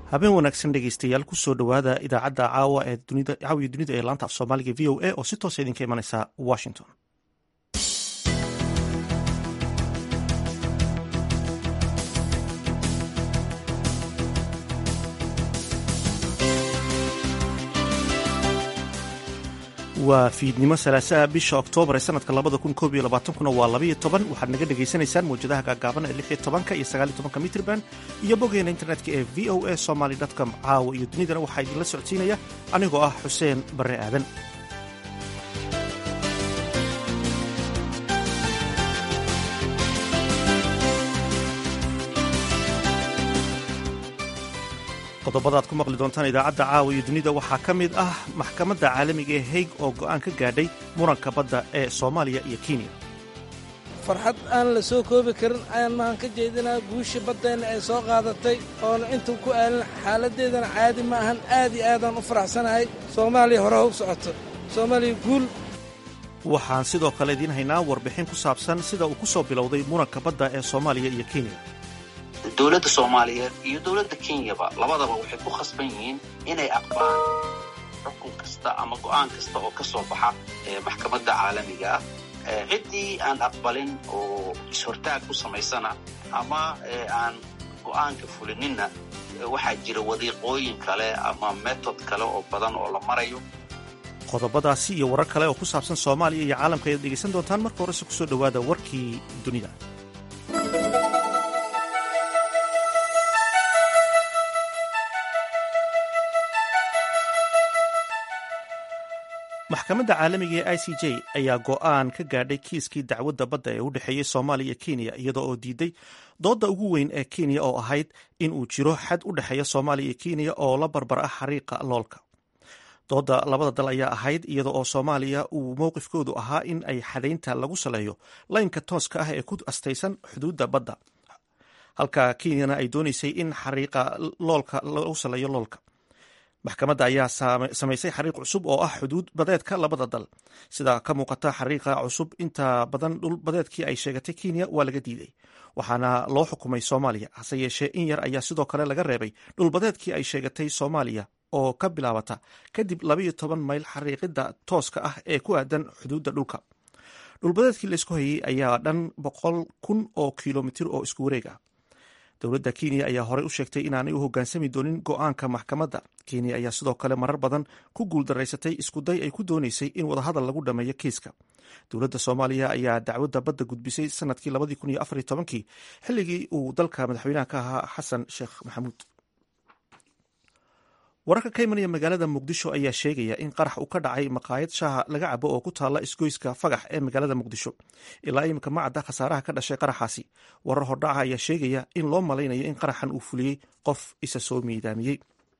habeen wanaagsan dhegeystayaal kusoo dhowaada idaacadda caawa ee caawiya dunida ee laanta af soomaaliga v o a oo si toosa idinka imanaysa washington waa fiidnimo salaasaha bisha oktoobar ee sanadka labada kun koob iyo labaatankuna waa labaiyo toban waxaad naga dhagaysanaysaan mawjadaha gaagaaban ee lix iyo tobanka iyo sagaal iyo tobanka mitrban iyo boggeena internetka ee v o a somaly com caawa iyo dunidana waxaa idinla socodsiinaya anigoo ah xuseen barre aadan qodobada ad ku maqli doontaan idaacadda caawa iyo dunida waxaa ka mid ah maxkamadda caalamiga ee haig oo go'aan ka gaadhay muranka badda ee soomaaliya iyo kenya farxad aan la soo koobi karin ayaan mahan ka jeedinaa guusha baddeenna ay soo qaadatay oona intuu ku aalin xaaladdeedana caadi ma ahan aad iyo aadaan u faraxsanahay soomaaliya hore ha u socoto soomaaliya guul waxaan sidoo kale idiin haynaa warbixin ku saabsan sida uu ku soo bilowday muranka badda ee soomaaliya iyo kenya dowladda soomaaliyeed iyo dowladda kenyaba labadaba waxay ku khasban yihiin inay aqbaan xukun kasta ama go'aan kasta oo ka soo baxa maxkamadda caalamiga ah ciddii aan aqbalin oo is-hortaag ku samaysana ama aan go'aanka fulininna waxaa jira wadiiqooyin kale ama metod kale oo badan oo la marayo qodobadaasi iyo warar kale oo ku saabsan soomaaliya iyo caalamka ayaad dhegaysan doontaan marka horese kusoo dhowaada warkii dunida maxkamadda caalamiga ee i c j ayaa go'aan ka gaadhay kiiskii dacwadda badda ee u dhexeeyey soomaaliya iyo kenya iyadoo oo diiday doodda ugu weyn ee kenya oo ahayd in uu jiro xad u dhexeeya soomaaliya iyo kenya oo la barbar ah xariiqa loolka doodda labada dal ayaa ahayd iyada oo soomaaliya uu mowqifkoodu ahaa in ay xadaynta lagu saleeyo laynka tooska ah ee ku astaysan xuduudda badda halka kenyana ay doonaysay in xariiqa loolka lagu saleeyo loolka maxkamadda ayaa samaysay xariiq cusub oo ah xuduud badeedka labada dal sida ka muuqata xariiqa cusub inta badan dhul badeedkii ay sheegatay kenya waa laga diiday waxaana loo xukumay soomaaliya hase yeeshee in yar ayaa sidoo kale laga reebay dhulbadeedkii ay sheegatay soomaaliya oo ka bilaabata kadib labaiyo toban mayl xariiqida tooska ah ee ku aadan xuduudda dhulka dhulbadeedkii laysku hayey ayaa dhan boqol kun oo kilomitir oo isku wareeg ah dowladda kenya ayaa horey u sheegtay inaanay u hoggaansami doonin go'aanka maxkamadda kenya ayaa sidoo kale marar badan ku guuldaraysatay iskuday ay ku doonaysay in wadahadal lagu dhammeeyo kiiska dowladda soomaaliya ayaa dacwadda badda gudbisay sanadkii labadii kun iyo afar iyo tobankii xilligii uu dalka madaxweynaha ka ahaa xasan sheekh maxamuud wararka ka imanaya magaalada muqdisho ayaa sheegaya in qarax uu ka dhacay maqaayad shaaha laga cabo oo ku taalla isgoyska fagax ee magaalada muqdisho ilaa iminka ma cadda khasaaraha ka dhashay qaraxaasi warar hordhaca ayaa sheegaya in loo malaynayo in qaraxan uu fuliyey qof isa soo miidaamiyey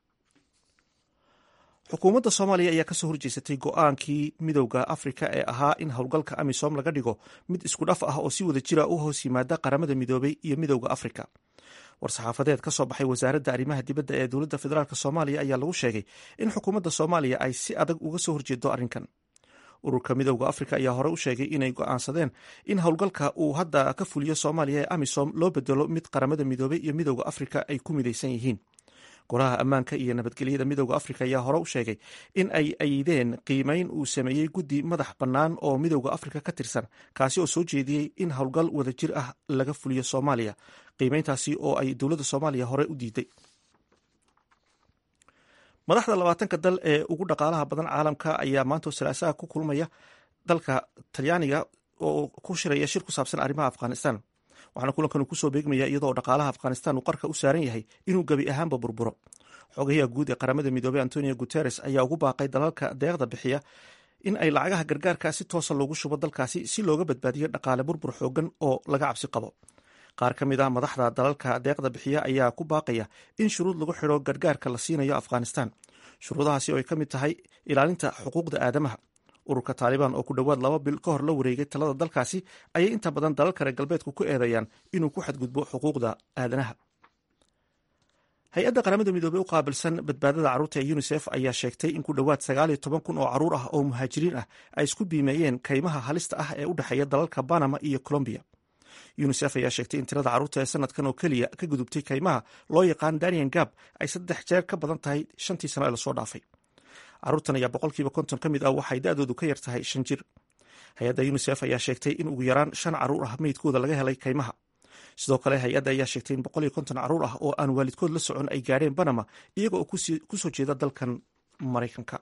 xukuumadda soomaaliya ayaa kasoo horjeesatay go'aankii midowda afrika ee ahaa in howlgalka amisom laga dhigo mid isku dhaf ah oo si wada jira u hoos yimaada qaramada midoobay iyo midowda afrika war-saxaafadeed ka soo baxay wasaaradda arrimaha dibadda ee dowladda federaalk soomaaliya ayaa lagu sheegay in xukuumadda soomaaliya ay si adag uga soo horjeedo arrinkan ururka midowda afrika ayaa hore u sheegay inay go'aansadeen in howlgalka uu hadda ka fuliyo soomaaliya ee amisom loo bedelo mid qaramada midoobay iyo midowda afrika ay ku midaysan yihiin golaha ammaanka iyo nabadgelyada midowda afrika ayaa hore u sheegay in ay ayideen qiimeyn uu sameeyey guddi madax bannaan oo midowda afrika ka tirsan kaasi oo soo jeediyey in howlgal wadajir ah laga fuliyo soomaaliya qiimeyntaasi oo ay dowladda soomaaliya hore u diiday madaxda labaatanka dal ee ugu dhaqaalaha badan caalamka ayaa maanta salaasaha ku kulmaya dalka talyaaniga oo ku shiraya shir ku saabsan arrimaha afghanistan waxaana kulankan kusoo beegmaya iyadoo dhaqaalaha afghanistan uu qarka u saaran yahay inuu gebi ahaanba burburo xogayaha guud ee qaramada midoobey antonio guteres ayaa ugu baaqay dalalka deeqda bixiya in ay lacagaha gargaarka si toosa loogu shubo dalkaasi si looga badbaadiyo dhaqaale burbur xoogan oo laga cabsi qabo qaar ka mid ah madaxda dalalka deeqda bixiya ayaa ku baaqaya in shuruud lagu xidho gargaarka la siinayo afghanistan shuruudahaasi oo ay ka mid tahay ilaalinta xuquuqda aadamaha ururka taalibaan oo ku dhowaad laba bil ka hor la wareegay talada dalkaasi ayay inta badan dalalka reer galbeedku ku eedeeyaan inuu ku xadgudbo xuquuqda aadanaha hay-adda qaramada midoobey u qaabilsan badbaadada carruurta ee unisef ayaa sheegtay in ku dhowaad sagaal iyo toban kun oo carruur ah oo muhaajiriin ah ay isku biimeeyeen kaymaha halista ah ee u dhexeeya dalalka banama iyo colombiya unisef ayaa sheegtay in tirada carruurta ee sanadkan oo keliya ka gudubtay kaymaha loo yaqaan danian gab ay saddex jeer ka badan tahay shantii sano ee lasoo dhaafay carruurtan ayaa boqolkiiba konton ka mid ah waxay da-doodu ka yar tahay shan jir hay-adda unisef ayaa sheegtay in ugu yaraan shan carruur ah meydkooda laga helay kaymaha sidoo kale hay-adda ayaa sheegtay in boqol iyo konton carruur ah oo aan waalidkood la socon ay gaadheen banama iyaga oo ku soo jeeda dalkan maraykanka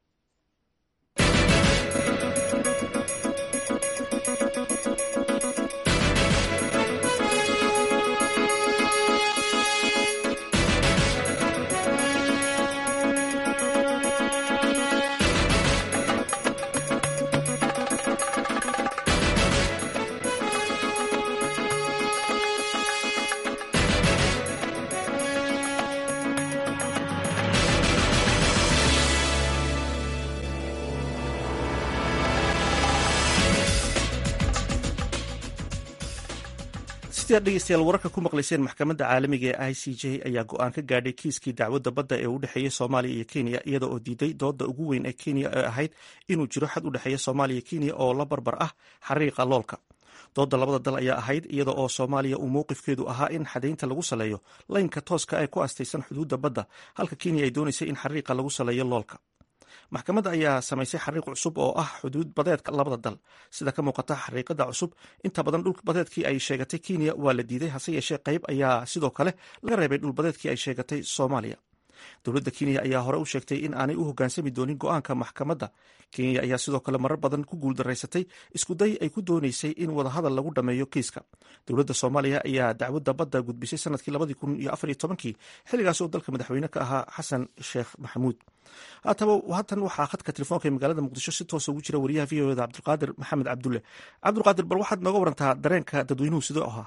sidii ad dhegeystayaal wararka ku maqlayseen maxkamadda caalamiga ee i c j ayaa go-aan ka gaadhay kiiskii dacwadda badda ee u dhexeeyey soomaaliya iyo kenya iyada oo diiday dooda ugu weyn ee kenya ee ahayd inuu jiro xad u dhexeeya soomaaliya iyo kenya oo la barbar ah xariiqa loolka dooda labada dal ayaa ahayd iyada oo soomaaliya uu mowqifkeedu ahaa in xadaynta lagu saleeyo laynka tooska ee ku astaysan xuduudda badda halka kenya ay doonaysay in xariiqa lagu saleeyo loolka maxkamadda ayaa samaysay xariiq cusub oo ah xuduud badeedka labada dal sida ka muuqata xariiqada cusub inta badan dhul badeedkii ay sheegatay kenya waa la diiday hase yeeshee qayb ayaa sidoo kale laga reebay dhul badeedkii ay sheegatay soomaaliya dowladda kenya ayaa hore u sheegtay in aanay u hoggaansami doonin go-aanka maxkamadda kenya ayaa sidoo kale marar badan ku guuldaraysatay iskuday ay ku doonaysay in wadahadal lagu dhammeeyo kiiska dowladda soomaaliya ayaa dacwadda badda gudbisay sanadkii labadii kun iyo afar iyo tobankii xilligaas oo dalka madaxweyne ka ahaa xasan sheekh maxamuud haataba haatan waxaa khadka telefoonka ee magaalada muqdisho si toosa ugu jira wariyaha v o eda cabdulqaadir maxamed cabdulle cabdulqaadir bal waxaad nooga warantaa dareenka dadweynuhu sidoo ahaa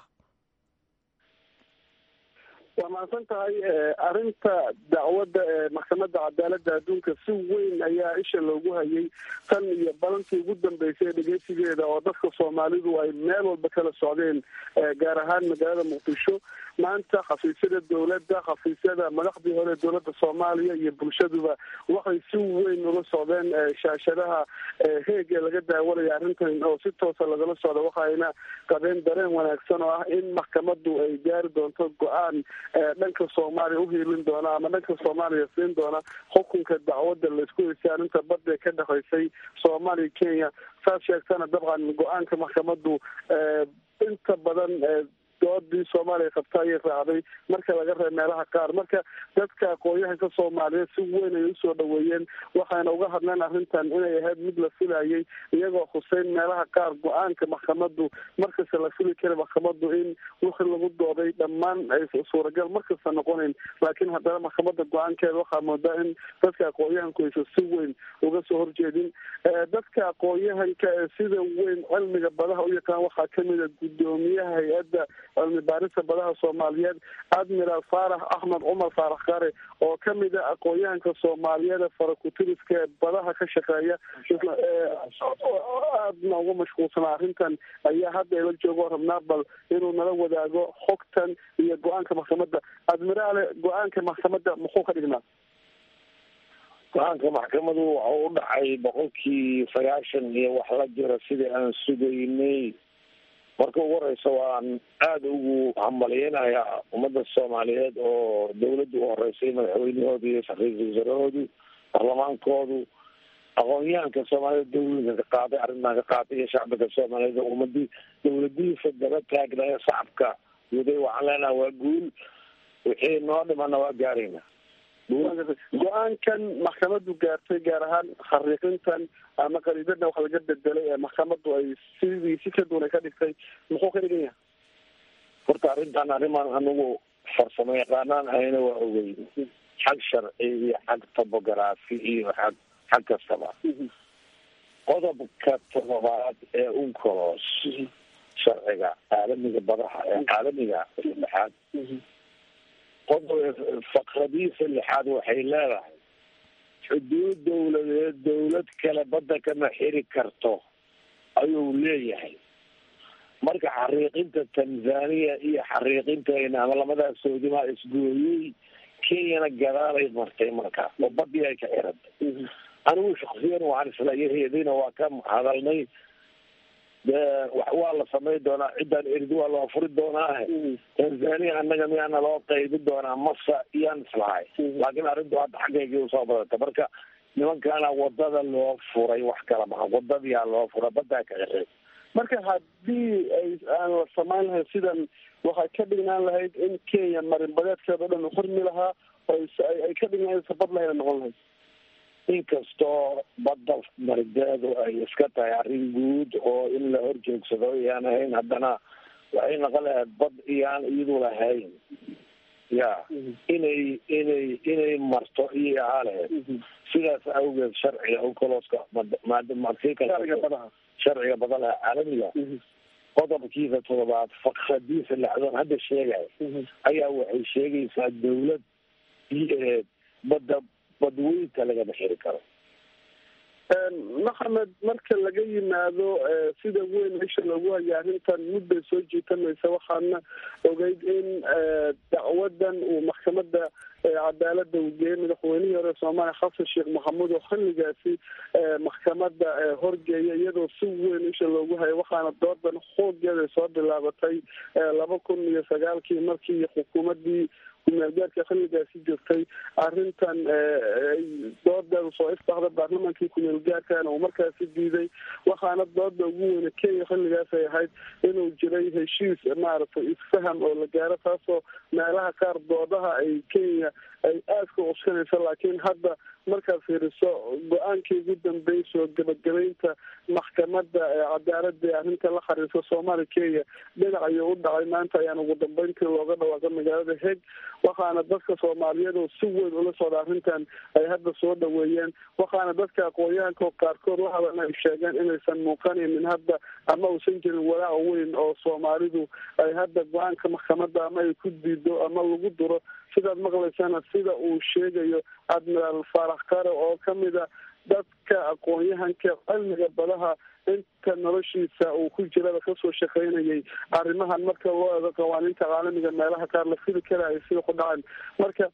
waa mahadsan tahay arrinta dacwadda ee maxkamadda cadaaladda adduunka si weyn ayaa isha loogu hayay tan iyo balantii ugu dambeysay dhegeysigeeda oo dadka soomaalidu ay meel walba kala socdeen gaar ahaan magaalada muqdisho maanta khafiisyada dowladda khafiisyada madaxdii hore dowladda soomaaliya iyo bulshaduba waxay si weyn ula socdeen shaashadaha heege laga daawanaya arrintan oo si toosa lagala socda waxayna qabeen dareen wanaagsan oo ah in maxkamaddu ay gaari doonto go-aan dhanka soomaaliya uhiilin doona ama dhanka soomaaliya siin doona xukunka dacwadda laisku heysay arrinta badda ka dhexaysay soomaaliya kenya saas sheegtana dabcan go-aanka maxkamaddu inta badan doodii soomaaliya qabta ayay raacday marka laga reeb meelaha qaar marka dadka aqoon-yahanka soomaaliyeed si weyn ay usoo dhaweeyeen waxayna uga hadleen arrintan inay ahayd mid la filayay iyagoo huseyn meelaha qaar go-aanka maxkamaddu markasta la fili kara maxkamaddu in wixii lagu dooday dhammaan ay suuragal markasta noqonayn laakiin haddana maxkamadda go-aankeeda waxaa moodaa in dadka aqoon-yahanku aysa si weyn uga soo horjeedin dadka aqoon-yahanka ee sida weyn cilmiga badaha u yaqaan waxaa kamida guddoomiyaha hay-adda cilmi baarista badaha soomaaliyeed admiral faarax axmed cumar faarax kare oo kamida aqoon-yahanka soomaaliyeed ee farakutiriska ee badaha ka shaqeeya aadna uga mashquulsanaa arrintan ayaa hadda ila joogo rabnaa bal inuu nala wadaago xogtan iyo go-aanka maxkamadda admiraale go-aanka maxkamadda muxuu ka dhignaa go-aanka maxkamadu waxa u dhacay boqolkii sagaashan iyo wax la jira sidii aan sugaynay marka ugu horeysa waan aada ugu hambalyeynayaa ummadda soomaaliyeed oo dawladda u horeysay madaxweynahooda iyo ra-iisul wasaarahoodu baarlamaankoodu aqoon-yahanka soomaaliyed dawlinka ka qaaday arrintan ka qaatay iyo shacbiga soomaaliyeed oo ummadii dawladihiisa daba taagnaya shacabka guday waxaan leenaha waa guul wixii noo dhimana waa gaarayna go-aankan maxkamaddu gaartay gaar ahaan khariiqintan ama qariibadna wax laga bedelay ee maxkamaddu ay sidii si ka duunay ka dhigtay muxuu ka dhigan yahay horta arrintan arrimaan anigu farsamo yaqaanaan ahayna waa ogey xag sharci iyo xag tobography iyo xag xag kastaba qodobka todobaad ee uncolos sharciga caalamiga badaha ee caalamiga saddexaad qodob faqradiisa lixaad waxay leedahay xuduud dawladeed dawlad kale badda kama xiri karto ayuu leeyahay marka xariiqinta tanzania iyo xariiqintayna ama lamadaas soodimaa isgooyey kenyana gadaalay martay markaa oo badii ay ka xirantay anigu shaksiyan waxaan isla yaheedayna waa ka hadalnay waa la samayn doonaa ciddaan erdi waa loo furi doonaa tanzania annaga miyaana loo qaybi doonaa masa iyaan islahay laakiin arrintu hadda xaggeygii usoo badata marka nimankaana wadada loo furay wax kala maha wadadiyaa loo furay badaa ka xirey marka haddii ay aan la samayn lahayn sidan waxay ka dhignaan lahayd in kenya marinbadeedkeeda o dhan xurmi lahaa ay ka dhignaan sabad lahayn noqon lahayd inkastoo badda marideedu ay iska tahay arrin guud oo in la horjoogsado iyaan ahayn haddana waxay noqon lahayd bad iyaan iyadu lahayn ya inay inay inay marto iyay ahaa lahayd sidaas awgeed sharciga ucolooska sharciga badaha sharciga badalaha caalamiga qodobkiisa toddobaad fakradiisa lexdoon hadda sheegaya ayaa waxay sheegaysaa dawlad badda badweynta lagama xiri karo maxamed marka laga yimaado sida weyn meesha loogu haya arrintan mudday soo jiitamaysa waxaana ogeyd in dacwadan uu maxkamada cadaalada uu geeyay madaxweynihii hore soomaaliya xasan sheekh maxamuud oo xilligaasi maxkamada horgeeya iyadoo si weyn isha loogu hayo waxaana doodan xoogeeda soo bilaabatay laba kun iyo sagaalkii markii xukuumadii kumeelgaarka xilligaasi jirtay arrintan doodeedu soo ifbaxda baarlamaankii kumeelgaarkana uu markaasi diiday waxaana dooda ugu weyne kenya xilligaas ay ahayd inuu jiray heshiis maaragtay isfaham oo la gaaro taasoo meelaha qaar doodaha ay kenya ay aada ka cuskanayso laakiin hadda markaad fiiriso go-aankii ugu dambeysoo gabagabeynta maxkamada cadaalada ee arrinta la xariirsa soomaaliya kenya dhinac ayuu u dhacay maanta ayaan ugu dambeyntii looga dhawaaqay magaalada heg waxaana dadka soomaaliyeed oo si weyn ula socda arrintan ay hadda soo dhaweeyeen waxaana dadka aqoon-yahanka qaarkood waxaana ay sheegeen inaysan muuqanaynin hadda ama uusan jirin walaac weyn oo soomaalidu ay hadda go-aanka maxkamada ama ay ku diido ama lagu duro sidaad maqlaysana sida uu sheegayo admiraal faarax kare oo kamida dadka aqoon-yahanka cilmiga badaha inta noloshiisa uu ku jirada kasoo shaqaynayay arrimahan marka loo eego qawaaniinta caalamiga meelaha qaar la fili karaayo sida ku dhacan marka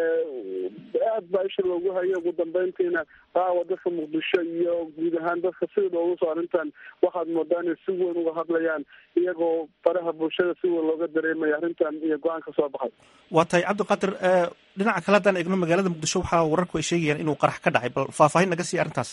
aad baa isha loogu hayo ugu dambeyntiina qaawa dadka muqdisho iyo guud ahaan dadka sida loogu soo arrintan waxaad moodaa inay si weyn uga hadlayaan iyagoo faraha bulshada si weyn looga dareemaya arrintan iyo go-aan ka soo baxay waa tahay cabdiqaadir dhinaca kale haddaan eegno magaalada muqdisho waxaa wararku ay sheegayaan inuu qarax ka dhacay bal faahfaahin naga sii arrintaas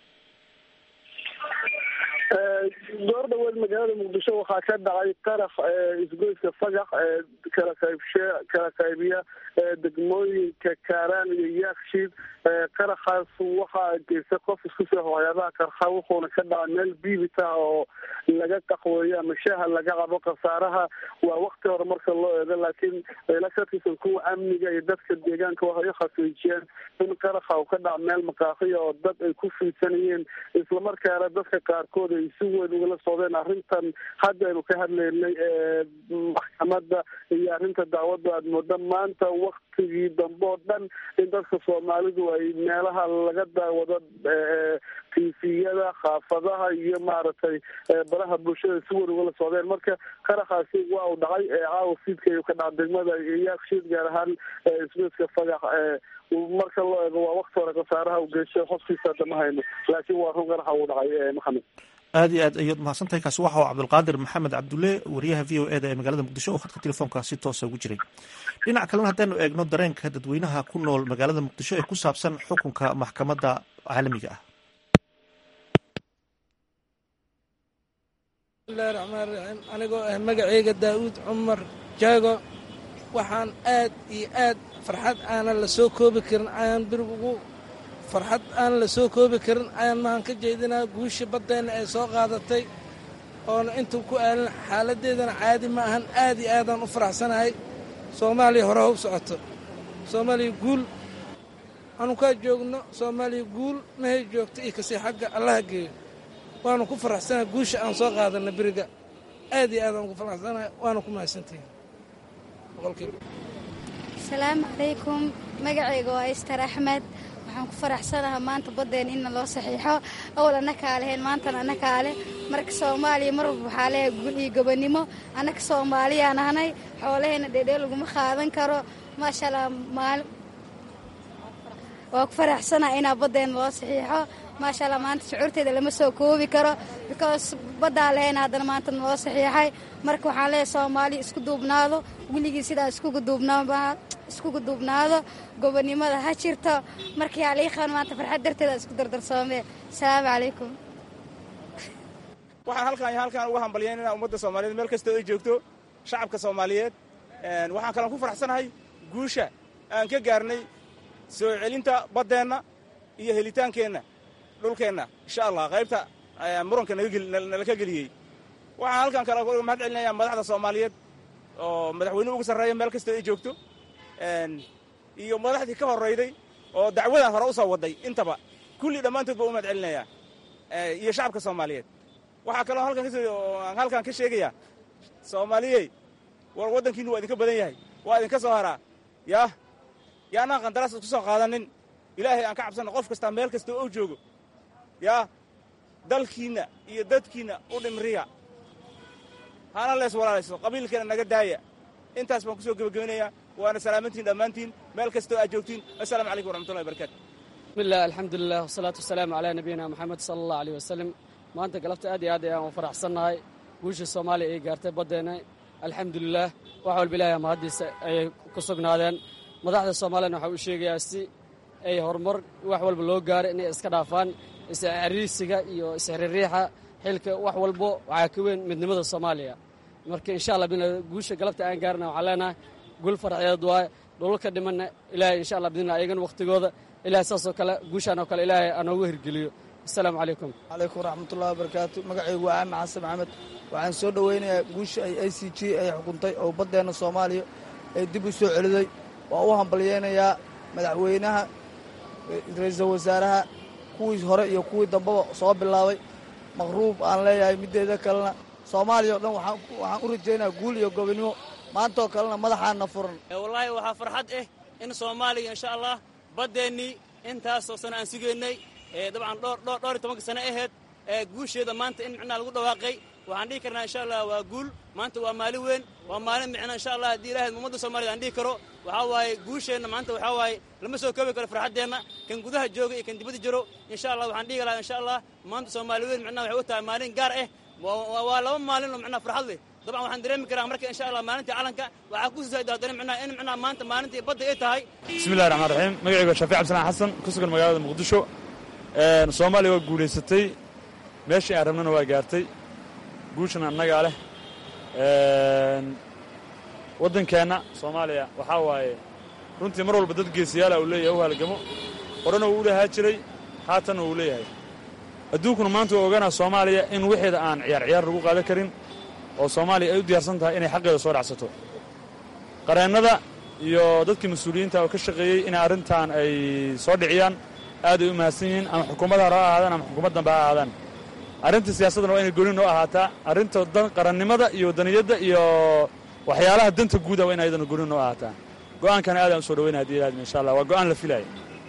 goor dhaweed magaalada muqdisho waxaa ka dhacay qarax isgoyska fagax kala qaybshe kala qaybiya degmooyinka kaaraan iyo yaakshiid qaraxaas waxaa geysta qof isku soo waxyaabaha qarxa wuxuuna ka dhacay meel biibita oo laga qaxweeyo ama shaaha laga cabo khasaaraha waa wakti hore marka loo eego laakiin ila ka tirsan kuwa amniga iyo dadka deegaanka waxay u xaqiijiyeen in qaraxa uu ka dhaca meel maqaaqiya oo dad ay ku fiidsanayeen islamarkaana dadka qaarkood ay si weyn ugala socdeen arrintan haddaynu ka hadlaynay maxkamada iyo arrinta dacwadda aad mooda maanta waktigii dambe oo dhan in dadka soomaalidu ay meelaha laga daawado tifiyada xaafadaha iyo maaragtay baraha bulshada si weyn ugala socdeen marka qaraxaasi waa uu dhacay caawa fiidka ayuu ka dhaca degmada yaakshiid gaar ahaan isgoyska fagax marka loo eego waa wakti hore khasaaraha u geystay xofkiisa hadda ma hayno laakiin waa run qaraxa uu dhacay maxamed aad iyo aad ayaad mahadsan tahay kaasi waxa uu cabdulqaadir maxamed cabdulle wariyaha v o e da ee magaalada muqdisho oo khadka telefoonka si toosa ugu jiray dhinac kalena haddaynu eegno dareenka dadweynaha ku nool magaalada muqdisho ee ku saabsan xukunka maxkamadda caalamiga ah bismillahi raxmaan raxiim anigoo ah magaceyga daa'uud cumar jaago waxaan aad iyo aad farxad aanan la soo koobi karin ayaan birig ugu farxad aan la soo koobi karin ayaan mahan ka jeedinaa guusha baddeenna ee soo qaadatay oona intuu ku aalin xaaladdeedana caadi ma ahan aad iyo aadaan u faraxsanahay soomaaliya hore how socoto soomaaliya guul anukaa joogno soomaaliya guul mahay joogto iyo kasii xagga allaha geeyo waanu ku faraxsanahay guusha aan soo qaadanna beriga aad iyo aadaan ugu faraxsanahay waana ku mahadsantihin asalaamu calaykum magacayga waa istar axmed waxaan ku faraxsanaha maanta baddeen inna loo saxiixo awal annakaa leheen maantana annakaa leh marka soomaaliya mar walba waxaa leehay gul iyo gobonnimo annaka soomaaliyaan ahnay xoolaheenna dheedhee laguma qaadan karo maasha allah maali waa ku faraxsanaha inaa baddeen loo saxiixo maasha allah maanta shucuurteeda lama soo koobi karo because baddaa lahayn haddana maanta naloo saxiixay marka waxaan leeyahay soomaali isku duubnaado weligii sidaa iskugu duubnaaba iskugu duubnaado gobonnimada ha jirto markii aliiqan maanta farxad darteeda isku dardarsoomee asalaamu calaykum waxaan halkaan iyo halkaan uga hambalyaynana ummadda soomaaliyeed meel kastoo ay joogto shacabka soomaaliyeed waxaan kalaan ku faraxsanahay guusha aan ka gaarnay soo celinta baddeenna iyo helitaankeenna dhulkeenna insha allah qaybta muranka nala ka geliyey waxaan halkaan kale uga mahad celinayaa madaxda soomaaliyeed oo madaxweynuhu uga sarreeya meel kastoo ay joogto iyo madaxdii ka horrayday oo dacwadan hore u soo wadday intaba kulli dhammaantood baa u mahad celinayaa iyo shacabka soomaaliyeed waxaa kaloo halkaan halkaan ka sheegayaa soomaaliyey war waddankiinu waa idinka badan yahay waa idinka soo haraa yaah yaanaan qandaraas isku soo qaadanin ilaahay aan ka cabsanno qof kastaa meel kasta oo joogo yaa dalkiinna iyo dadkiinna u dhimriya hana lees walaalayso qabiilkeena naga daaya intaas baan ku soo gebagabinayaa waana salaamantiin dhammaantiin meel kastoo aad joogtiin assalaamu calaykum waraxmatullahi barakatu bismillaah alxamdulilah wasalaatu wasalaamu calaa nabiyina moxamed sala allah aleyh wasalam maanta galabta aad iyo aad ayaan u faraxsannahay guusha soomaaliya ay gaartay baddeenna alxamdulilaah wax walba ilaahay mahaddiisa ayay ku sugnaadeen madaxda soomaaliyana waxaa uu sheegayaa si ay horumar wax walba loo gaaro inay iska dhaafaan isxariisiga iyo isxiririixa xilka wax walbo waxaa ka weyn midnimada soomaaliya marka insha allah guusha galabta aan gaarna waxaan leenahay gul farxeed waaye dhulalka dhimanna ilaahay insha allah bidnillah ayagana wakhtigooda ilahay saasoo kale guushaan oo kale ilaahay aanoogu hirgeliyo asalaamu calaykum calaykum waraxmatullahi wabarakaatu magacaygu waa aamin xasan maxamed waxaan soo dhoweynayaa guusha ay a c g ay xukuntay oo baddeenna soomaaliya ay dib u soo celiday waa u hambalyeynayaa madaxweynaha ra-iisul wasaaraha kuwii hore iyo kuwii dambeba soo bilaabay maqruub aan leeyahay middeeda kalena soomaaliya o dhan waxaan u rajaynayaa guul iyo gobonnimo maantaoo kalena madaxaana furan wallaahi waxaa farxad ah in soomaaliya insha allah baddeennii intaasoo sano aan sugaynay dabcan dhowr iyo tobanka sano ahayd guusheeda maanta in micnaha lagu dhawaaqay waxaan dhihi karnaa insha allah waa guul maanta waa maalin weyn waa maalin micna insha allah haddii ilahay ummadda soomaaliyed aan dhihi karo waxaa waaye guusheenna maanta waxaa waaye lama soo koobi karo farxaddeenna kan gudaha jooga iyo kan dibadda jiro insha allah waxaan dhihi lahaa insha allah maanta soomaali weyn micnaha waxay u tahay maalin gaar ah waa laba maalin oo micnaha farxad leh dabcan waxaan dareemi karaa marka insha allah maalintii calanka waxaa ku sii haddana micnaha in micnaha maanta maalintii badda ay tahay bismillahi raxmaan raxiim magacaygu waa shaafic cabdisalaan xasan ku sugan magaalada muqdisho soomaaliya waa guulaysatay meeshii aan rabnana waa gaartay guushana annagaa leh waddankeenna soomaaliya waxaa waaye runtii mar walba dad geesiyaala uu leeyahay u halgamo horena uu u lahaa jiray haatanna uu leeyahay adduunkuna maanta waa ogaanaa soomaaliya in wixeeda aan ciyaar ciyaar lagu qaadan karin oo soomaaliya ay u diyaarsan tahay inay xaqeeda soo dhacsato qareennada iyo dadkii mas-uuliyiinta oo ka shaqeeyey inay arrintan ay soo dhiciyaan aad ay u mahadsan yihiin ama xukuumadda hore ha ahaadaan ama xukuumad dambe ha ahaadaan arrinta siyaasaddana waa inay gooni noo ahaataa arrinta qarannimada iyo waddaniyadda iyo waxyaalaha danta guuda waa in ayadana gooni noo ahaataa go'aankana aadaan u soo dhaweynaya hadii ilaadma insha allah waa go'aan la filaya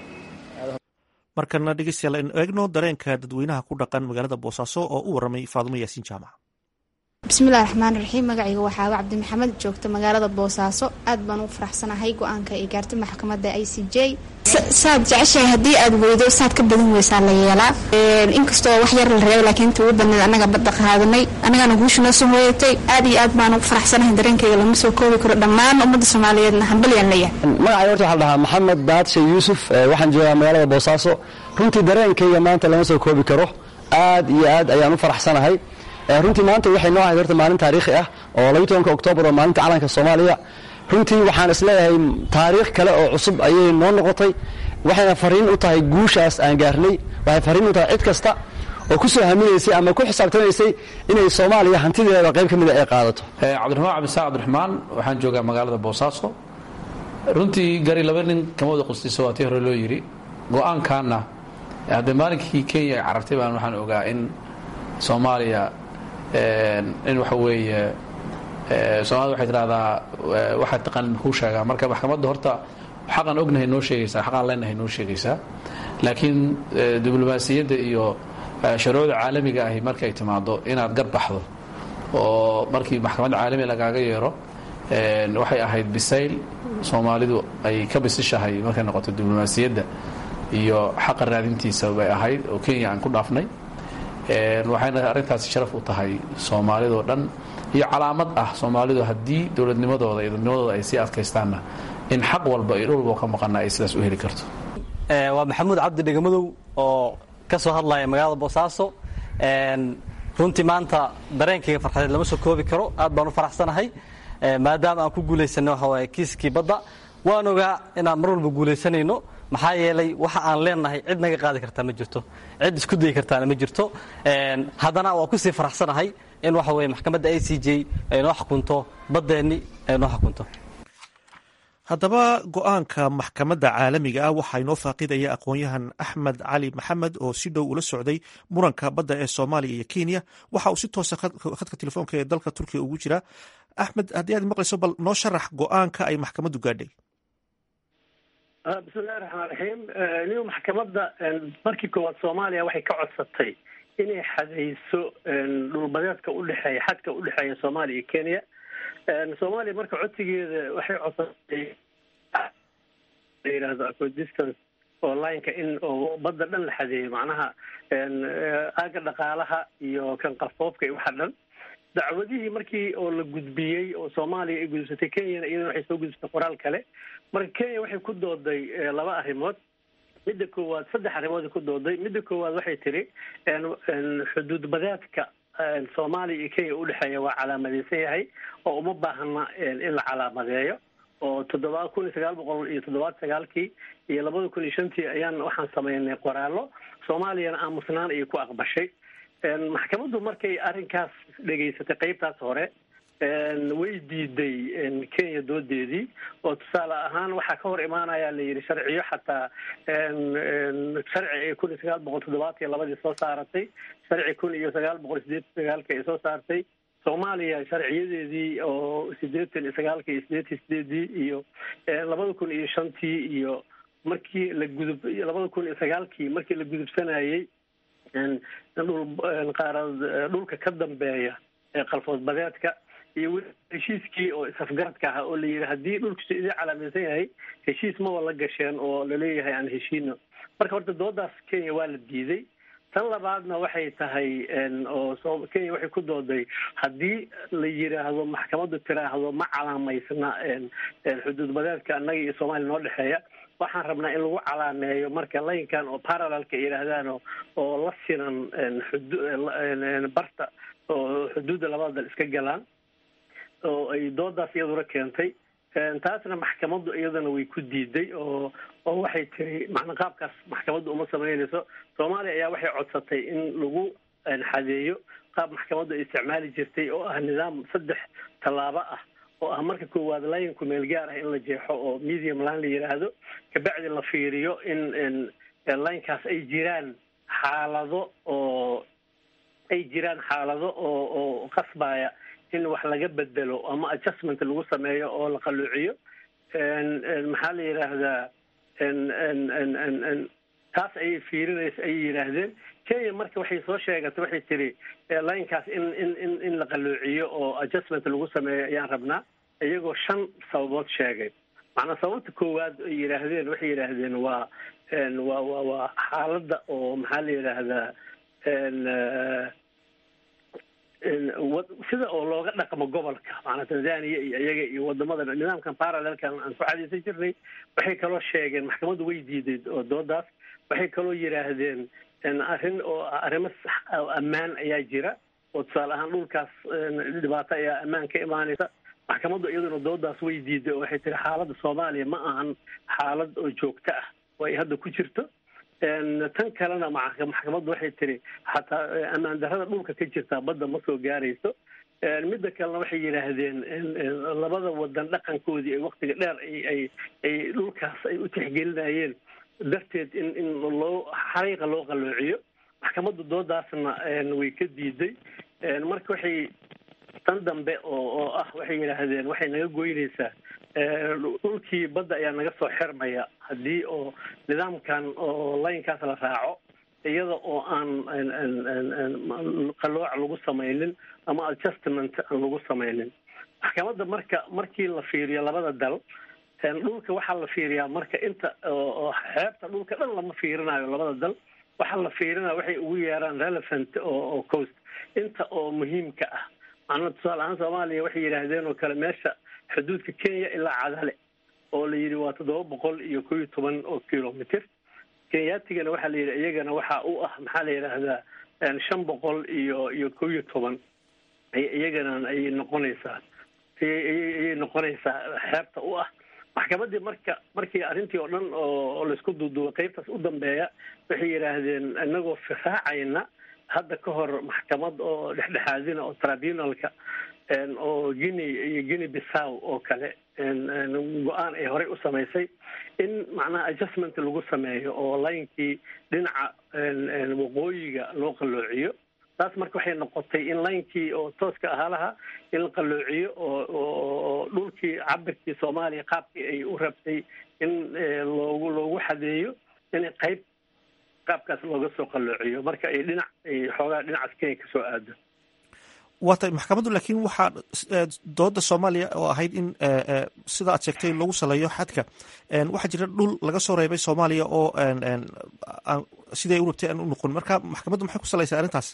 markana dhegeystayaal aynu eegno dareenka dadweynaha ku dhaqan magaalada boosaaso oo u warramay faadumo yaasiin jaamac bismillahi raxmaan raxiim magacayga waxaa cabdi maxamed joogta magaalada boosaaso aad baan ugu faraxsanahay go-aanka ay gaartay maxkamadda i c j saad jeceshahay haddii aad weydo saad ka badan weysaa la yeelaa inkastoo wax yar la reebay laakiin inta ugu badneed annaga badda qaadanay annagana guusha noo soo hooyatay aad iyo aad baan ugu faraxsanahay dareenkayga lama soo koobi karo dhammaan ummadda soomaaliyeedna hambalyaan leeyahay magacay horta waxaa la dhahaa maxamed baadshe yuusuf waxaan joogaa magaalada boosaaso runtii dareenkayga maanta lama soo koobi karo aad iyo aad ayaan u faraxsanahay runtii maanta waxay noo ahayd horta maalin taariikhi ah oo labiyi tobanka oktoobar oo maalinta calanka soomaaliya runtii waxaan isleeyahay taariikh kale oo cusub ayay noo noqotay waxayna fariin u tahay guushaas aan gaarnay waxay fariin u tahay cid kasta oo ku soo haminaysay ama ku xisaabtamaysay inay soomaaliya hantideeda qayb ka mida ay qaadato cabdiraxmaan cabdisaaq cabdiraxmaan waxaan joogaa magaalada boosaaso runtii gari laba nin kama wada qustiso waa tii hore loo yidhi go-aankaanna haddee maalinkii kenya ay carartay baan waxaan ogaa in soomaaliya in waxa weeye soomaalida waxay tidhahdaa waxaad taqaan muxuu sheegaa marka maxkamadda horta xaqan ognahay noo sheegaysaa xaqaan leenahay noo sheegaysaa laakiin diblomaasiyadda iyo sharuucda caalamiga ahi markay timaado inaad garbaxdo oo markii maxkamadda caalami lagaaga yeero waxay ahayd bisayl soomaalidu ay ka bisishahay markay noqoto diblomaasiyadda iyo xaqa raadintiisa bay ahayd oo kenya aan ku dhaafnay waxayna arrintaasi sharaf u tahay soomaalidoo dhan iyo calaamad ah soomaalidu haddii dowladnimadooda iyo dadnimadooda ay sii adkaystaanna in xaq walba iyo dhul walba ka maqana ay sidaas u heli karto waa maxamuud cabdi dhegamadow oo ka soo hadlaya magaalada boosaaso runtii maanta dareenkayga farxadeed lama soo koobi karo aad baan u faraxsanahay maadaama aan ku guulaysanay waxa waaye kiiskii badda waan ogaa inaan mar walba guulaysanayno maxaa yeelay waxa aan leenahay cid naga qaadi kartaa ma jirto cid isku dayi kartaana ma jirto haddana waa kusii faraxsanahay in waxa weye maxkamadda a c j ay noo xukunto baddeenni ay noo xukunto haddaba go-aanka maxkamadda caalamiga ah waxaa inoo faaqidaya aqoon-yahan axmed cali maxamed oo si dhow ula socday muranka badda ee soomaaliya iyo kenya waxa uu si toosa khadka telefoonka ee dalka turkiya ugu jira axmed haddii aad maqlayso bal noo sharax go-aanka ay maxkamaddu gaadhay bismillahi raxmaan raxiim niu maxkamadda markii koowaad soomaaliya waxay ka codsatay inay xadayso dhulbadeedka udhexeeya xadka udhexeeya soomaaliya iyo kenya soomaaliya marka codsigeeda waxay codsatay la yidhaahdo acodistance oo lineka in oo badda dhan la xadeeyo macnaha aaga dhaqaalaha iyo kan qafoofka iyo waxa dhan dacwadihii markii oo la gudbiyey oo soomaaliya ay gudubsatay kenyana iyadana waxay soo gudubsatay qoraal kale marka kenya waxay ku dooday laba arrimood midda koowaad saddex arrimood ku dooday midda koowaad waxay tiri xuduud badeedka soomaaliya iyo kenya udhexeeya waa calaamadeysan yahay oo uma baahna in la calaamadeeyo oo toddoba kun iyo sagaal boqol iyo toddobaad sagaalkii iyo labada kun iyo shantii ayaan waxaan sameynay qoraallo soomaaliyana aamusnaan ayay ku aqbashay maxkamaddu markay arrinkaas dhegaysatay qeybtaas hore way diiday kenya doodeedii oo tusaale ahaan waxaa ka hor imaanaya la yidhi sharciyo xataa sharci ay kun iyo sagaal boqol toddobaatan iyo labadii soo saaratay sharci kun iyo sagaal boqol sideetan sagaalka ay soo saartay soomaaliya sharciyadeedii oo sideetan iyo sagaalka iyo sideetan sideedii iyo labada kun iyo shantii iyo markii la gudub labada kun iyo sagaalkii markii la gudubsanayey dhul qaarad dhulka ka dambeeya ee qalfood badeedka iyo weli heshiiskii oo is-afgaradka ahaa oo la yidhi haddii dhulkiisu idin calaamaysan yahay heshiis maba la gasheen oo laleeyahay aan heshiino marka horta doodaas kenya waa la diiday tan labaadna waxay tahay oo kenya waxay ku dooday haddii la yidhaahdo maxkamaddu tiraahdo ma calaamaysna xuduud badeedka annaga iyo soomaaliya noo dhexeeya waxaan rabnaa in lagu calaameeyo marka laynkan oo parallelka yidhaahdaan oo la sinan xudu barta oo xuduudda labada dal iska galaan oo ay doodaas iyaduna keentay taasna maxkamaddu iyadana way ku diiday oo oo waxay tiri macna qaabkaas maxkamaddu uma sameynayso soomaaliya ayaa waxay codsatay in lagu xadeeyo qaab maxkamaddu ay isticmaali jirtay oo ah nidaam saddex tallaabo ah oo ah marka koowaad laynku meel gaar ah in la jeexo oo medium line la yidhaahdo kabacdi la fiiriyo in laynkaas ay jiraan xaalado oo ay jiraan xaalado oo oo qasbaya in wax laga bedelo ama adjustment lagu sameeyo oo la qaluuciyo maxaa la yidhaahdaa taas ayay fiirinaysa ayay yidhaahdeen kenya marka waxay soo sheegatay waxay tiri linekaas in in in in la qaluuciyo oo adjustment lagu sameeyo ayaan rabnaa iyagoo shan sababood sheegay macnaa sababta koowaad ay yidhaahdeen waxay yidhaahdeen waa waa wa waa xaaladda oo maxaa la yidhaahdaa sida oo looga dhaqmo gobolka maanaa tanzania iyo iyaga iyo wadamada nidaamkan parallelkan aan ku cadaysan jirnay waxay kaloo sheegeen maxkamaddu way diiday oo doodaas waxay kaloo yidhaahdeen arrin oo arrimo ammaan ayaa jira oo tusaale ahaan dhulkaas dhibaato ayaa ammaan ka imaanaysa maxkamaddu iyaduna doodaas way diiday oo waxay tiri xaaladda soomaaliya ma ahan xaalad oo joogto ah oo ay hadda ku jirto tan kalena maxkamaddu waxay tiri xataa ammaan darrada dhulka ka jirtaa badda ma soo gaarayso midda kalena waxay yidhaahdeen labada wadan dhaqankoodii ay waktiga dheer ay ay dhulkaas ay u tixgelinayeen darteed in in loo xariiqa loo qaloociyo maxkamaddu doodaasna way ka diiday marka waxay tan dambe oo oo ah waxay yidhaahdeen waxay naga goynaysaa dhulkii badda ayaa naga soo xirmaya haddii oo nidaamkan oo laynkaas la raaco iyada oo aan qalooc lagu samaynin ama adjustment aan lagu samaynin maxkamadda marka markii la fiiriyo labada dal dhulka waxaa la fiiriyaa marka inta oo xeebta dhulka dhan lama fiirinayo labada dal waxaa la fiirinaya waxay ugu yeeraan relevant oo coast inta oo muhiimka ah macnaa tusaale ahaan soomaaliya waxay yidhaahdeen oo kale meesha xuduudka kenya ilaa cadale oo la yidhi waa toddoba boqol iyo kow iyo toban oo kilomitr kenyaatigana waxaa la yidhi iyagana waxaa u ah maxaa la yidhaahdaa shan boqol iyo iyo kow iyo toban iyagana ayay noqonaysaa ayay noqonaysaa xeebta u ah maxkamadii marka markii arrintii oo dhan oo laisku duuduubay qaybtaas u dambeeya waxay yidhaahdeen inagoo firaacayna hadda ka hor maxkamad oo dhexdhexaadina oo tribunalka oo guinea iyo guinea bissaw oo kale go-aan ay horey u samaysay in macnaha adjustment lagu sameeyo oo laynkii dhinaca waqooyiga loo qalloociyo taas marka waxay noqotay in laynkii oo tooska ahaa lahaa in la qalloociyo oo dhulkii cabirkii soomaaliya qaabkii ay u rabtay in loogu loogu xadeeyo in qayb qaabkaas looga soo qalloociyo marka ay dhinac ay xoogaa dhinacaas kenya kasoo aado waa tay maxkamaddu laakiin waxaa dooda soomaaliya oo ahayd in sida aad sheegtay lagu saleeyo xadka waxaa jira dhul laga soo reebay soomaaliya oo siday u rabtay aan u noqon marka maxkamaddu maxay ku salaysay arrintaas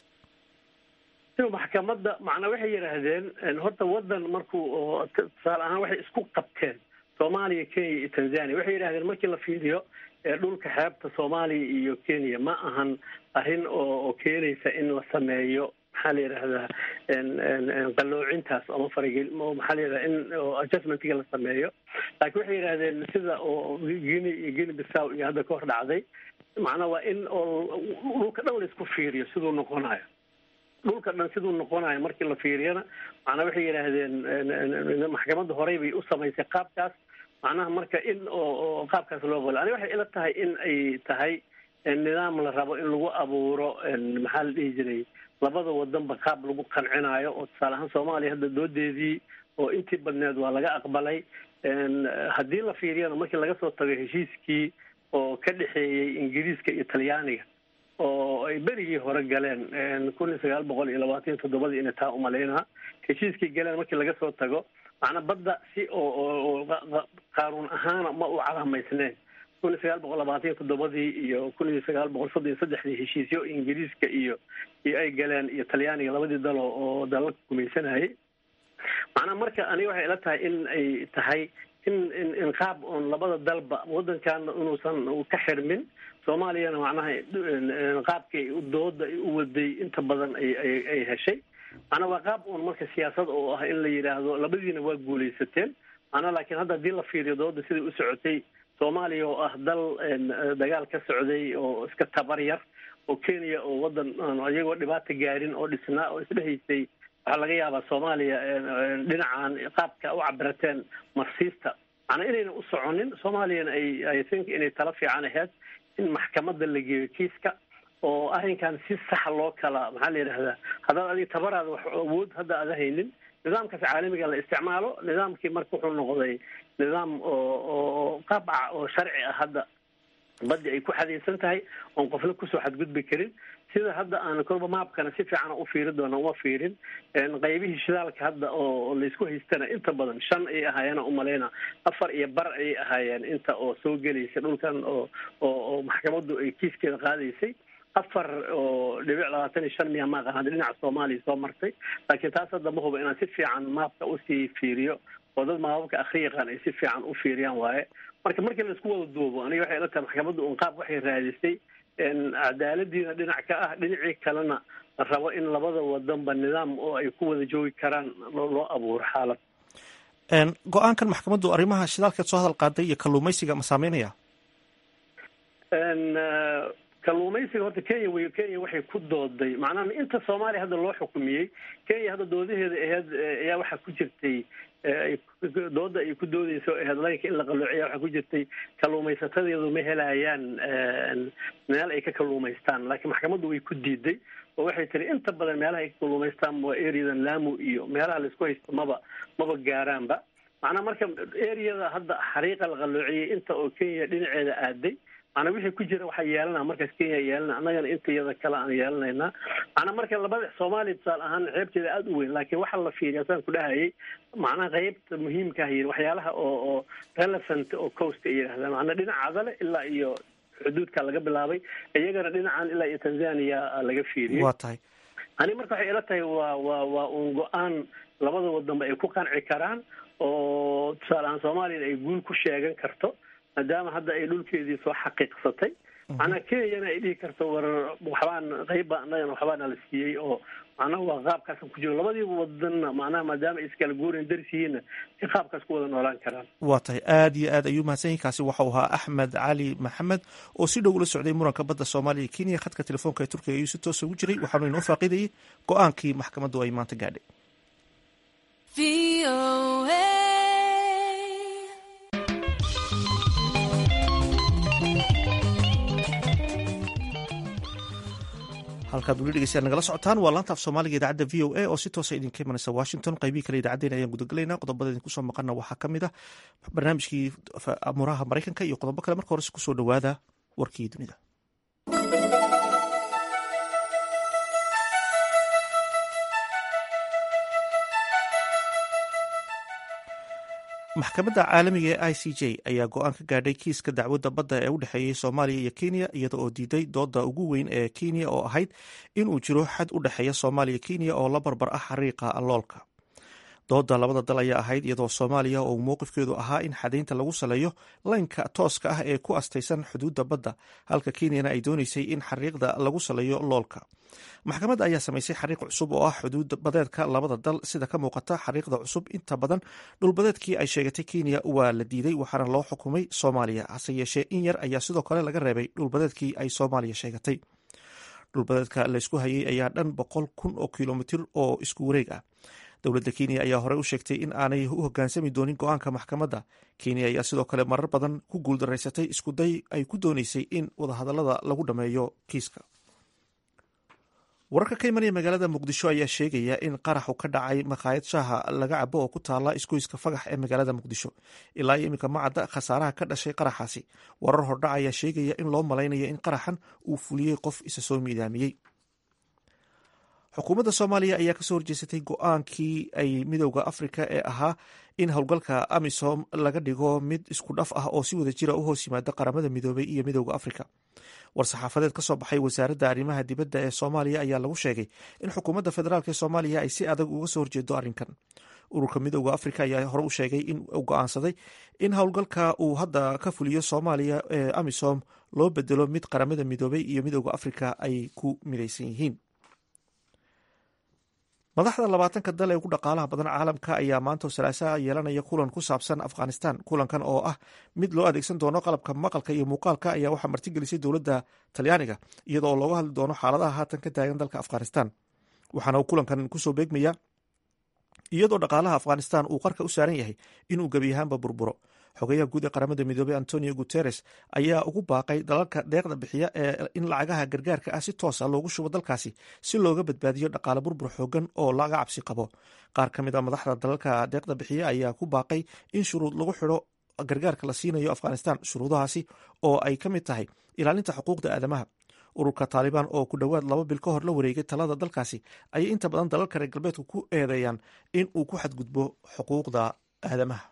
maxkamadda macnaa waxay yidhaahdeen horta wadan markuu tusaale ahaan waxay isku qabteen soomaaliya kenya iyo tanzania waxay yidhahdeen markii la fiiriyo dhulka xeebta soomaaliya iyo kenya ma ahan arrin oo keenaysa in la sameeyo maxaa la yidhahdaa qalloocintaas ama faragel maxaa la yidhahdaa in adjustmentiga la sameeyo laakiin waxay yidhahdeen sida oo guinea iyo guinea bissaw iyo hadda ka hor dhacday macnaa waa in oo dhulka dhan laisku fiiriyo siduu noqonayo dhulka dhan siduu noqonayo markii la fiiriyana macnaa waxay yidhaahdeen maxkamadda horey bay u samaysay qaabkaas macnaha marka in oo qaabkaas loo qolo aniga waxay ila tahay in ay tahay nidaam la rabo in lagu abuuro maxaa la dhihi jiray labada wadanba qaab lagu qancinayo oo tusaale ahaan soomaaliya hadda doodeedii oo intii badneed waa laga aqbalay haddii la fiiriyana markii laga soo tago heshiiskii oo ka dhexeeyey ingiriiska iyo talyaaniga oo ay berigii hore galeen kun iyo sagaal boqol iyo labaatan iyo toddobadii inay taa umalaynaha heshiiskii galeen markii laga soo tago macnaa badda si oo qaanuun ahaana ma u calaamaysneen kun iyo sagaal boqol labaatan iyo toddobadii iyo kun iyo sagaal boqol soddon iyo saddexdii heshiisyo ingiriiska iyo iyo ay galeen iyo talyaaniga labadii dalo oo dalalka gumaysanayay macnaa marka aniga waxay ila tahay in ay tahay in in in qaab oon labada dalba wadankaana inuusan ka xirmin soomaaliyana macnaha qaabkii dooda ay u waday inta badan ay ay ay heshay macnaa waa qaab uun marka siyaasad oo ah in la yidhaahdo labadiina waa guulaysateen macnaa laakiin hadda haddii la fiiriyo dooda siday u socotay soomaaliya oo ah dal dagaal ka socday oo iska tabar yar oo kenya oo wadan iyagoo dhibaata gaarin oo dhisnaa oo isdhehaysay waxaa laga yaabaa soomaaliya dhinacan qaabka u cabirateen marsiista macnaa inayna u soconin soomaaliyana ay i think inay tala fiican ahayd in maxkamadda la geeyo kiiska oo arrinkan si saxa loo kala maxaa la yidhahdaa haddaad adiga tabaraada wax awood hadda aada haynin nidaamkaas caalamiga la isticmaalo nidaamkii marka wuxuu noqday nidaam oo oo qaabca oo sharci ah hadda baddi ay ku xadaysan tahay oon qofna kusoo xadgudbi karin sida hadda aan kolba maabkana si fiican u fiiri doona uma fiirin qaybihii shidaalka hadda oo laysku haystana inta badan shan ay ahaayeen umaleyna afar iyo bar ayay ahaayeen inta oo soo gelaysa dhulkan oo oo oo maxkamaddu ay kiiskeeda qaadaysay afar oo dhibic labaatan iyo shan miya maaqan hadda dhinaca soomaaliya soo martay laakiin taas hadda ma huba inaan si fiican maabka usii fiiriyo oo dad maababka akhri yaqaan ay si fiican u fiiriyaan waaye marka markii la isku wada duubo aniga waxay ila tahay maxkamadda un qaab waxay raadisay cadaaladiina dhinac ka ah dhinacii kalena la rabo in labada wadanba nidaam oo ay ku wada joogi karaan loo abuuro xaalad go-aankan maxkamaddu arrimaha shidaalkeed soo hadal qaaday iyo kalluumaysiga ma saameynaya kalluumaysiga horta kenya wey kenya waxay ku dooday macnaha inta soomaaliya hadda loo xukumiyey kenya hadda doodaheeda aheyd ayaa waxaa ku jirtay dooda ay ku doodeyso headlineka in la qalloociya waxaa ku jirtay kalluumaysatadeedu ma helayaan meel ay ka kalluumaystaan laakiin maxkamaddu way ku diiday oo waxay tiri inta badan meelaha ay ka kalluumaystaan waa areadan lamu iyo meelaha laisku haysto maba maba gaaraanba macnaha marka areada hadda xariiqa la qalloociyey inta oo kenya dhinaceeda aaday macnaa wixii ku jira waxaa yeelanaa markaas kenya yeelana annagana inta iyada kale aan yeelanaynaa macnaa marka labada soomaaliya tusaale ahaan ceebteeda aada u weyn laakiin waxaa la fiiriya saan ku dhahayay macnaha qeybta muhiimka ah waxyaalaha oo oo relevant oo coast ay yidhahdaan macnaa dhinaca adale ilaa iyo xuduudka laga bilaabay iyagana dhinacan ilaa iyo tanzania laga fiiriyey waa tahay ani marka waxay ila tahay waa waa waa uun go-aan labada wadanba ay ku qanci karaan oo tusaale ahaan soomaaliyana ay guul ku sheegan karto maadaama hadda ay dhulkeedii soo xaqiiqsatay macnaa kenyana ay dhihi karto war waxbaan qeyba annagana waxbaana la siiyey oo macnaha waa qaabkaasan ku jiro labadii wadanna macnaha maadaama ay iskala guurayn daris yihiinna ay qaabkaas ku wada noolaan karaan waa tahay aada iyo aad ayuu mahadsan yahi kaasi waxau ahaa axmed cali maxamed oo si dhow ula socday muranka badda soomaaliya iyo kenya khadka telefoonka ee turkiga ayuu si toosa ugu jiray waxaanu inoo faaqidayay go-aankii maxkamaddu ay maanta gaadhay halkaad weli dhegeystayaal nagala socotaan waa laanta af soomaaliga idaacadda v o a oo si toosa idinka imanaysa washington qaybihii kale idacaddeena ayaan gudagelaynaa qodobada idinku soo maqana waxaa ka mid ah barnaamijkii amuraha maraykanka iyo qodobo kale marka horese kusoo dhowaada warkii dunida maxkamadda caalamiga ee i c j ayaa go-aan ka gaadhay kiiska dacwadda badda ee u dhexeeyey soomaaliya iyo kenya iyada oo diiday dooda ugu weyn ee kenya oo ahayd inuu jiro xad u dhexeeya soomaaliya kenya oo la barbar ah xariiqa loolka dooda labada dal ayaa ahayd iyadoo soomaaliya oo mowqifkeedu ahaa in xadaynta lagu saleeyo laynka tooska ah ee ku astaysan xuduudda badda halka kenyana ay dooneysay in xariiqda lagu saleeyo loolka maxkamadda ayaa samaysay xariiq cusub oo ah xuduud badeedka labada dal sida ka muuqata xariiqda cusub inta badan dhulbadeedkii ay sheegatay kenya waa la diiday waxaana loo xukumay soomaaliya hase yeeshee in yar ayaa sidoo kale laga reebay dhulbadeedkii ay soomaaliya sheegatay dhulbadeedka laysku hayay ayaa dhan boqol kun oo kilomitir oo isku wareeg ah dowladda kenya ayaa horey u sheegtay in aanay u hogaansami doonin go-aanka maxkamadda kenya ayaa sidoo kale marar badan ku guuldaraysatay iskuday ay ku dooneysay in wadahadalada lagu dhammeeyo kiiska wararka ka imanaya magaalada muqdisho ayaa sheegaya in qaraxu ka dhacay makhaayad shaaha laga cabo oo ku taala isgoyska fagax ee magaalada muqdisho ilaa iyo iminka macadda khasaaraha ka dhashay qaraxaasi warar hordhac ayaa sheegaya in loo malaynayo in qaraxan uu fuliyey qof isa soo miidaamiyey xukuumadda soomaaliya ayaa kasoo horjeesatay go-aankii ay midowda afrika ee ahaa in howlgalka amisom laga dhigo mid isku dhaf ah oo si wada jira u hoos yimaada qaramada midoobay iyo midowda afrika war-saxaafadeed ka soo baxay wasaaradda arrimaha dibadda ee soomaaliya ayaa lagu sheegay in xukuumadda federaalk ee soomaaliya ay si adag uga soo horjeedo arrinkan ururka midowda afrika ayaa hore u sheegay in uu go-aansaday in howlgalka uu hadda ka fuliyo soomaaliya ee amisom loo bedelo mid qaramada midoobay iyo midowda afrika ay ku midaysan yihiin madaxda labaatanka dal ee ugu dhaqaalaha badan caalamka ayaa maanta salaasaha yeelanaya kulan ku saabsan afghanistan kulankan oo ah mid loo adeegsan doono qalabka maqalka iyo muuqaalka ayaa waxaa martigelisay dowladda talyaaniga iyada oo looga hadli doono xaaladaha haatan ka taagan dalka afghanistan waxaana uu kulankan kusoo beegmaya iyadoo dhaqaalaha afghanistan uu qarka u saaran yahay inuu gebi ahaanba burburo xogeyaha guud ee qaramada midoobey antonio guteres ayaa ugu baaqay dalalka deeqda bixiya ee in lacagaha gargaarka ah si toosa loogu shubo dalkaasi si looga badbaadiyo dhaqaale burbur xoogan oo laga cabsi qabo qaar ka mid a madaxda dalalka deeqda bixiya ayaa ku baaqay in shuruud lagu xidho gargaarka la siinayo afghanistan shuruudahaasi oo ay ka mid tahay ilaalinta xuquuqda aadamaha ururka taalibaan oo ku dhowaad laba bil ka hor la wareegay talada dalkaasi ayay inta badan dalalka reer galbeedku ku eedeeyaan in uu ku xadgudbo xuquuqda aadamaha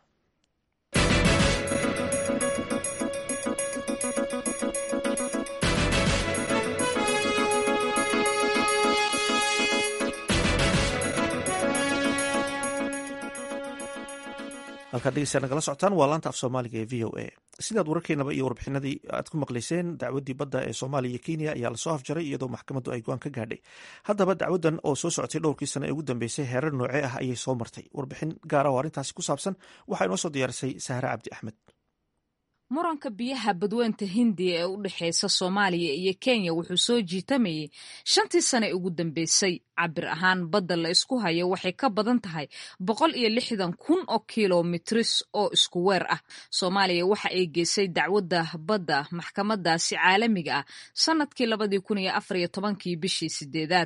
halkaad dhegeysaa nagala socotaan waa laanta af soomaaliga ee v o a sidaad wararkeenaba iyo warbixinadii aad ku maqlayseen dacwaddii badda ee soomaaliya iyo kenya ayaa lasoo afjaray iyadoo maxkamaddu ay go-aan ka gaadhay haddaba dacwaddan oo soo socotay dhowrkii sano ee ugu dambeysay heerar noocee ah ayay soo martay warbixin gaara oo arrintaasi ku saabsan waxaa inoo soo diyaarisay sahre cabdi axmed muranka biyaha badweynta hindiya ee u dhexeysa soomaaliya iyo kenya wuxuu soo jiitamayay shantii sane ugu dambeysay cabir ahaan badda la isku hayo waxay ka badan tahay boqol iyo lixdan kun oo kilomitris oo isku weer ah soomaaliya waxa ay geysay dacwadda badda maxkamadaasi caalamiga ah sanadkii labadii kun iyo afar iyo tobankii bishii sideedaad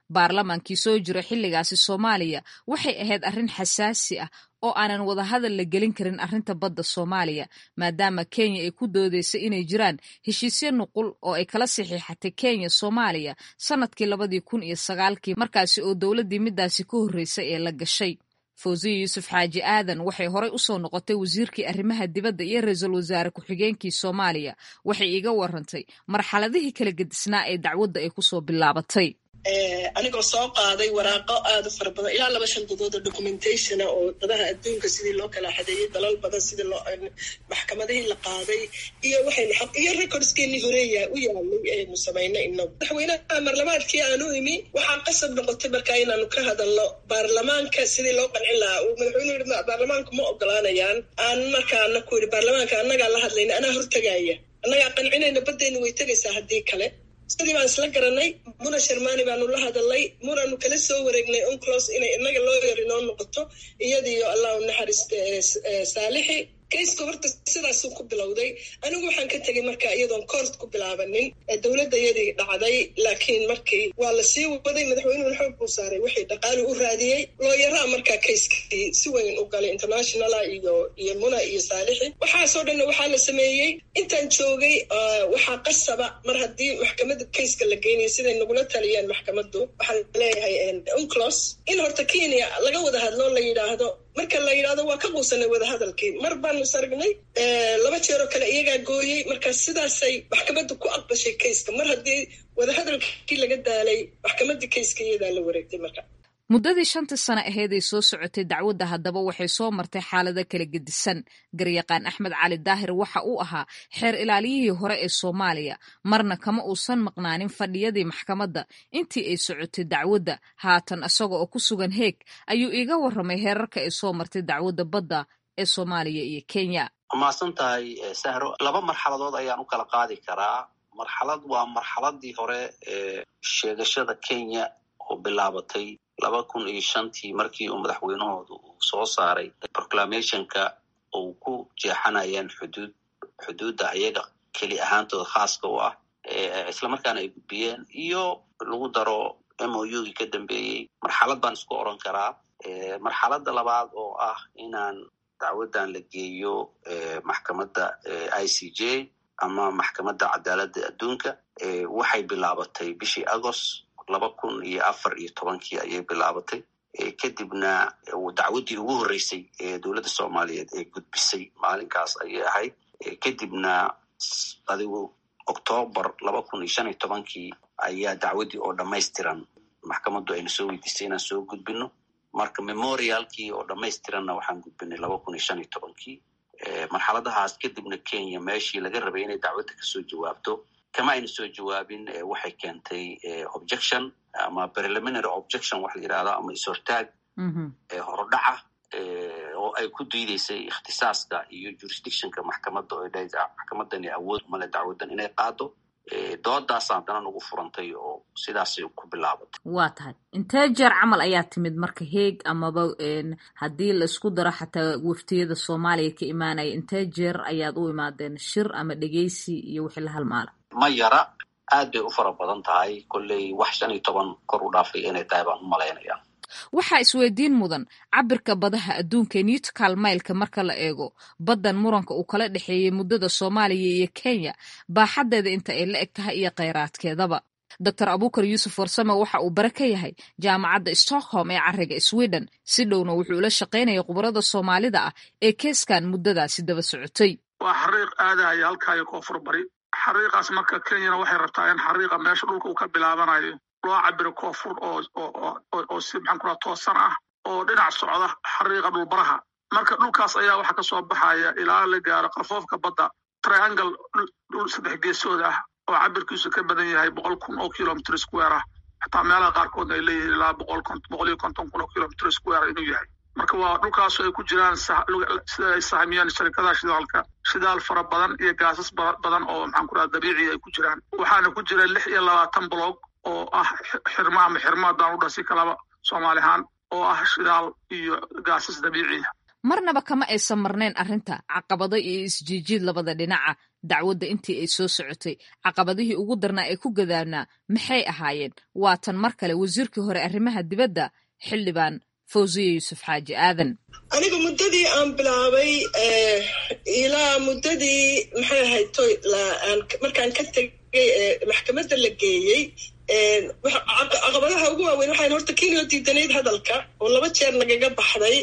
baarlamaankii soo jira xilligaasi soomaaliya waxay ahayd arrin xasaasi ah oo aanan wadahadal la gelin karin arrinta badda soomaaliya maadaama kenya ay ku doodeysay inay jiraan heshiisyo nuqul oo ay kala saxiixatay kenya soomaaliya sannadkii labadii kun iyo sagaalkii markaasi oo dowladdii midaasi ka horreysay ee la gashay fawziya yuusuf xaaji aadan waxay horey u soo noqotay wasiirkii arrimaha dibadda iyo ra-iisul wasaare ku-xigeenkii soomaaliya waxay iiga warantay marxaladihii kala gedisnaa ee dacwadda ay kusoo bilaabatay anigoo soo qaaday waraaqo aada u fara badan ilaa laba shandadood oo documentationa oo dadaha adduunka sidii loo kala xadeeyey dalal badan sidii loo maxkamadihii la qaaday iyo waxaynu xaq iyo recordskeenii horeeya u yaalay aynu samaynay inagu madaxweynaha marlamaadkii aan u imi waxaa qasab noqotay markaa inaanu ka hadalno baarlamaanka sidii loo qancin lahaa uu madaxweynuhu yihi baarlamaanku ma ogolaanayaan aan markaana ku yidhi baarlamaanka annagaa la hadlayna anaa hortagaaya annagaa qancinayna baddeenna way tegaysaa haddii kale sidii baan isla garanay muna sharmani baanu la hadalnay munaanu kala soo wareegnay unclos inay inaga loo yar inoo noqoto iyadiyo allah u naxariista saalixi kayska horta sidaasuu ku bilowday anigu waxaan ka tegay marka iyadoon koort ku bilaabanin dowladda yadii dhacday laakiin markii waa la sii waday madaxweynuhuna xoog buu saaray wixii dhaqaali u raadiyey looyaraa markaa kayskii si weyn u galay internationala iyo iyo muna iyo saalixi waxaasoo dhanna waxaa la sameeyey intaan joogay waxaa qasaba mar haddii maxkamadda kayska la geynaya siday nagula taliyeen maxkamaddu waxaan leeyahay unclos in horta kenya laga wada hadlo la yidhaahdo marka la yidhahdo waa ka quusanay wadahadalkii mar baanu saragnay laba jeeroo kale iyagaa gooyey marka sidaasay maxkamadda ku aqbashay kayska mar haddii wadahadalkii laga daalay maxkamaddii kayska iyadaa la wareegtay marka muddadii shantii sano aheed ay soo socotay dacwadda haddaba waxay soo martay xaalado kala gedisan garyaqaan axmed cali daahir waxa uu ahaa xeer ilaaliyihii hore ee soomaaliya marna kama uusan maqnaanin fadhiyadii maxkamadda intii ay socotay dacwadda haatan isaga oo ku sugan heeg ayuu iiga warramay heerarka ay soo martay dacwadda badda ee soomaaliya iyo kenya mahadsan tahay sahro laba marxaladood ayaan u kala qaadi karaa marxalad waa marxaladii hore ee sheegashada kenya oo bilaabatay laba kun iyo shantii markii uu madaxweynahooda uu soo saaray proclamationka uu ku jeexanayeen xuduud xuduudda ayaga keli ahaantooda khaaska u ah islamarkaana ay gudbiyeen iyo lagu daro m o u gii ka dambeeyey marxalad baan isku oran karaa marxaladda labaad oo ah inaan dacwaddan la geeyo maxkamadda i c j ama maxkamadda cadaaladda adduunka waxay bilaabatay bishii agost laba kun iyo afar iyo tobankii ayay bilaabatay kadibna dacwaddii ugu horreysay ee dowladda soomaaliyeed ee gudbisay maalinkaas ayay ahayd kadibna adigu octoobar laba kun iyo shan iyo tobankii ayaa dacwaddii oo dhammaystiran maxkamaddu ayna soo weydiisay inaan soo gudbino marka memorialkii oo dhammaystiranna waxaan gudbinay laba kun iyo shan iyo tobankii marxaladahaas kadibna kenya meeshii laga rabay inay dacwadda kasoo jawaabto kama ayna soo jawaabin waxay keentay objection ama preliminary objection waxa la yidhahda ama is-hortaag horodhaca oo ay ku diideysay ikhtisaaska iyo jurisdictionka maxkamadda oo dha maxkamadani awood umale dacwaddan inay qaado doodaas haddana nagu furantay oo sidaasay ku bilaabatay waa tahay intee jeer camal ayaa timid marka heeg amaba haddii laisku daro xataa waftiyada soomaaliya ka imaanaya intee jeer ayaad u imaadeen shir ama dhegeysi iyo wixii la halmaala ma yara aad bay u fara badan tahay kolley wax shan iyo toban kor u dhaafay inay tahay baan u malaynaya waxaa isweydiin mudan cabirka badaha adduunka newtcal mailka marka la eego baddan muranka uu kala dhexeeyey muddada soomaaliya iyo kenya baaxaddeeda inta ay la eg tahay iyo kheyraadkeedaba doctor abukar yuusuf warsame waxa uu bare ka yahay jaamacadda stockholm ee cariga sweden si dhowna wuxuu ula shaqaynaya khubarada soomaalida ah ee keeskan muddadaasi daba socotay waa xariiq aadahaya halkaayo koonfur bari xariiqaas marka kenyana waxay rabtaa in xariiqa meesha dhulka uu ka bilaabanayo loo cabiro koonfur oo oo si maxaan kula toosan ah oo dhinac socda xariiqa dhulbaraha marka dhulkaas ayaa waxaa kasoo baxaya ilaa la gaaro qafoofka badda triangle dhul saddex geesood ah oo cabirkiisu ka badan yahay boqol kun oo kilomitr square ah xataa meelaha qaarkoodna ay leeyihiin ilaa boqol boqol iyo konton kun oo kilomitr square inuu yahay marka waa dhulkaasu ay ku jiraan sida ay sahmiyaan sharikadaha shidaalka shidaal fara badan iyo gaasas badan oo maxaan ku raha dabiiciya ay ku jiraan waxaana ku jira lix iyo labaatan blog oo ah xirma ama xirma haddaan u dhasi kalaba soomaali ahaan oo ah shidaal iyo gaasas dabiiciya marnaba kama aysan marnayn arrinta caqabado iyo isjiijiid labada dhinaca dacwadda intii ay soo socotay caqabadihii ugu darnaa ee ku gadaanaa maxay ahaayeen waa tan mar kale wasiirkii hore arrimaha dibadda xildhibaan fawziya yuusuf xaaji aadan aniga muddadii aan bilaabay ilaa muddadii maxay ahayd toy markaan ka tegay maxkamadda la geeyey caqabadaha ugu waaweyn waxaan horta kenya diidanayd hadalka oo laba jeer nagaga baxday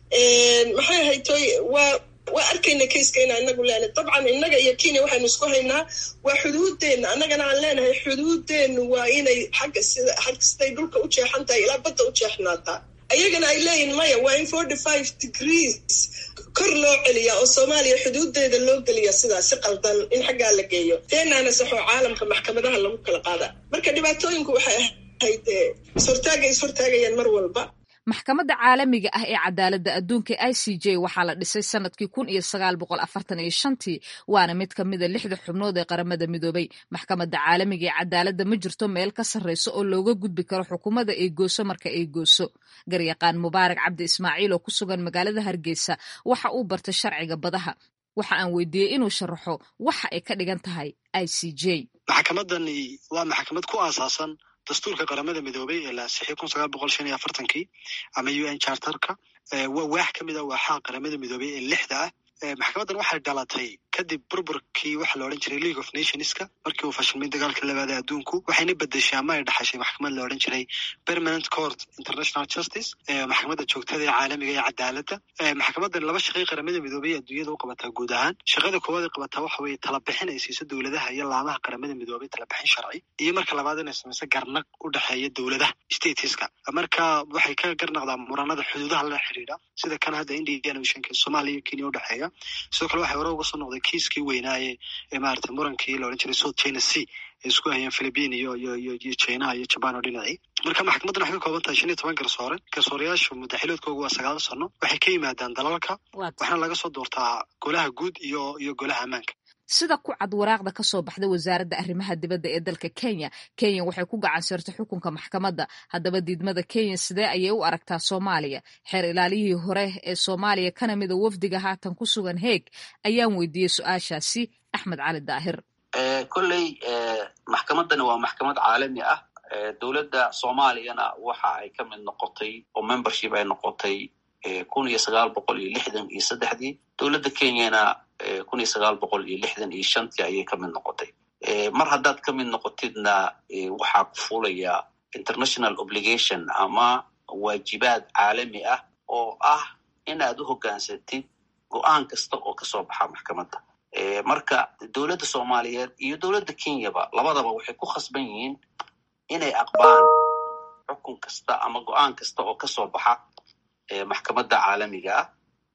maxay ahayd toy waa waa arkayna kayskayna inagu leenahay dabcan innaga iyo kenya waxaynu isku haynaa waa xuduudeenna annagana aan leenahay xuduudeennu waa inay xagga sida xagga siday dhulka u jeexan tahay ilaa badda u jeexnaataa ayagana ay leeyihin maya waa in forty five degrees kor loo celiyaa oo soomaaliya xuduudeeda loo geliya sidaas si qaldan in xaggaa la geeyo teenaana saxoo caalamka maxkamadaha lagu kala qaada marka dhibaatooyinku waxay ahayd ishortaagay ishortaagayaan mar walba maxkamadda caalamiga ah ee cadaaladda adduunka i c j waxaa la dhisay sanadkii kun iyo sagaal boqol afartan iyo shantii waana mid ka mida lixda xubnood ee qaramada midoobay maxkamadda caalamiga ee cadaaladda ma jirto meel ka sarreyso oo looga gudbi karo xukuumadda ay gooso marka ay gooso garyaqaan mubaarak cabdi ismaaciil oo ku sugan magaalada hargeysa waxa uu bartay sharciga badaha waxa aan weydiiyey inuu sharaxo waxa ay ka dhigan tahay i c j maxkamadani waa maxkamad ku aasaasan dastuurka qaramada midoobay ee la ansixiyay kun sagaal boqol shan iyo afartankii ama u n charterka waa waax ka mid a waaxaha qaramada midoobay ee lixda ah maxkamaddan waxay dhalatay kadib burburkii waxa la odhan jiray league of nationska markii uu fashilmay dagaalka labaada adduunku waxayna bedeshay ama ay dhaxashay maxkamad la odhan jiray permanent court international justice maxkamadda joogtada ee caalamiga ee cadaaladda maxkamaddan laba shaqay qaramada midoobay adduunyada u qabataa guud ahaan shaqada koowaad ay qabataa waxa weeye talabixin ay siiso dowladaha iyo laamaha qaramada midoobay talabixin sharci iyo marka labaad inay samayso garnaq u dhexeeya dowladaha stateska marka waxay ka garnaqdaa muranada xuduudaha la xidhiidha sida kan hadda indian oceanka soomaaliya iyo kenya udhexeeya sidoo kale waxay hore uga soo noqday kiiskii weynaaye ee maarata murankii la odhan jiray south china sea ay isku hayeen philippine iyo iyo iyo iyo chinaha iyo jaban oo dhinacii marka maxkamaddan waxay ka kooban tahay shan iyo toban garsoore garsooreyaashu muddaxiloodkooga waa sagaal sano waxay ka yimaadaan dalalka waxaana laga soo doortaa golaha guud iyo iyo golaha ammaanka sida ku cad waraaqda ka soo baxda wasaaradda arrimaha dibadda ee dalka kenya kenya waxay ku gacan sirtay xukunka maxkamadda haddaba diidmada kenya sidee ayay u aragtaa soomaaliya xeer ilaaliyihii hore ee soomaaliya kana mida wafdiga haatan ku sugan heeg ayaan weydiiyey su-aashaasi axmed cali daahir kolley maxkamaddani waa maxkamad caalami ah dowladda soomaaliyana waxa ay ka mid noqotay oo membership ay noqotay kun iyo sagaal boqol iyo lixdan iyo saddexdii dowladda kenyana kun iyo sagaal boqol iyo lixdan iyo shantii ayay ka mid noqotay mar haddaad ka mid noqotidna waxaa ku fuulaya international obligation ama waajibaad caalami ah oo ah inaad u hoggaansatid go-aan kasta oo kasoo baxa maxkamadda marka dowladda soomaaliyeed iyo dowladda kenyaba labadaba waxay ku khasban yihiin inay aqbaan xukun kasta ama go-aan kasta oo kasoo baxa maxkamadda caalamiga ah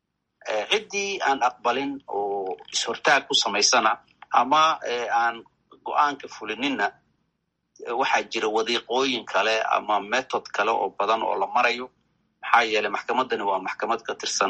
ciddii aan aqbalin oo is-hortaag ku samaysana ama aan go-aanka fulininna waxaa jira wadiiqooyin kale ama method kale oo badan oo la marayo maxaa yeeley maxkamaddani waa maxkamad ka tirsan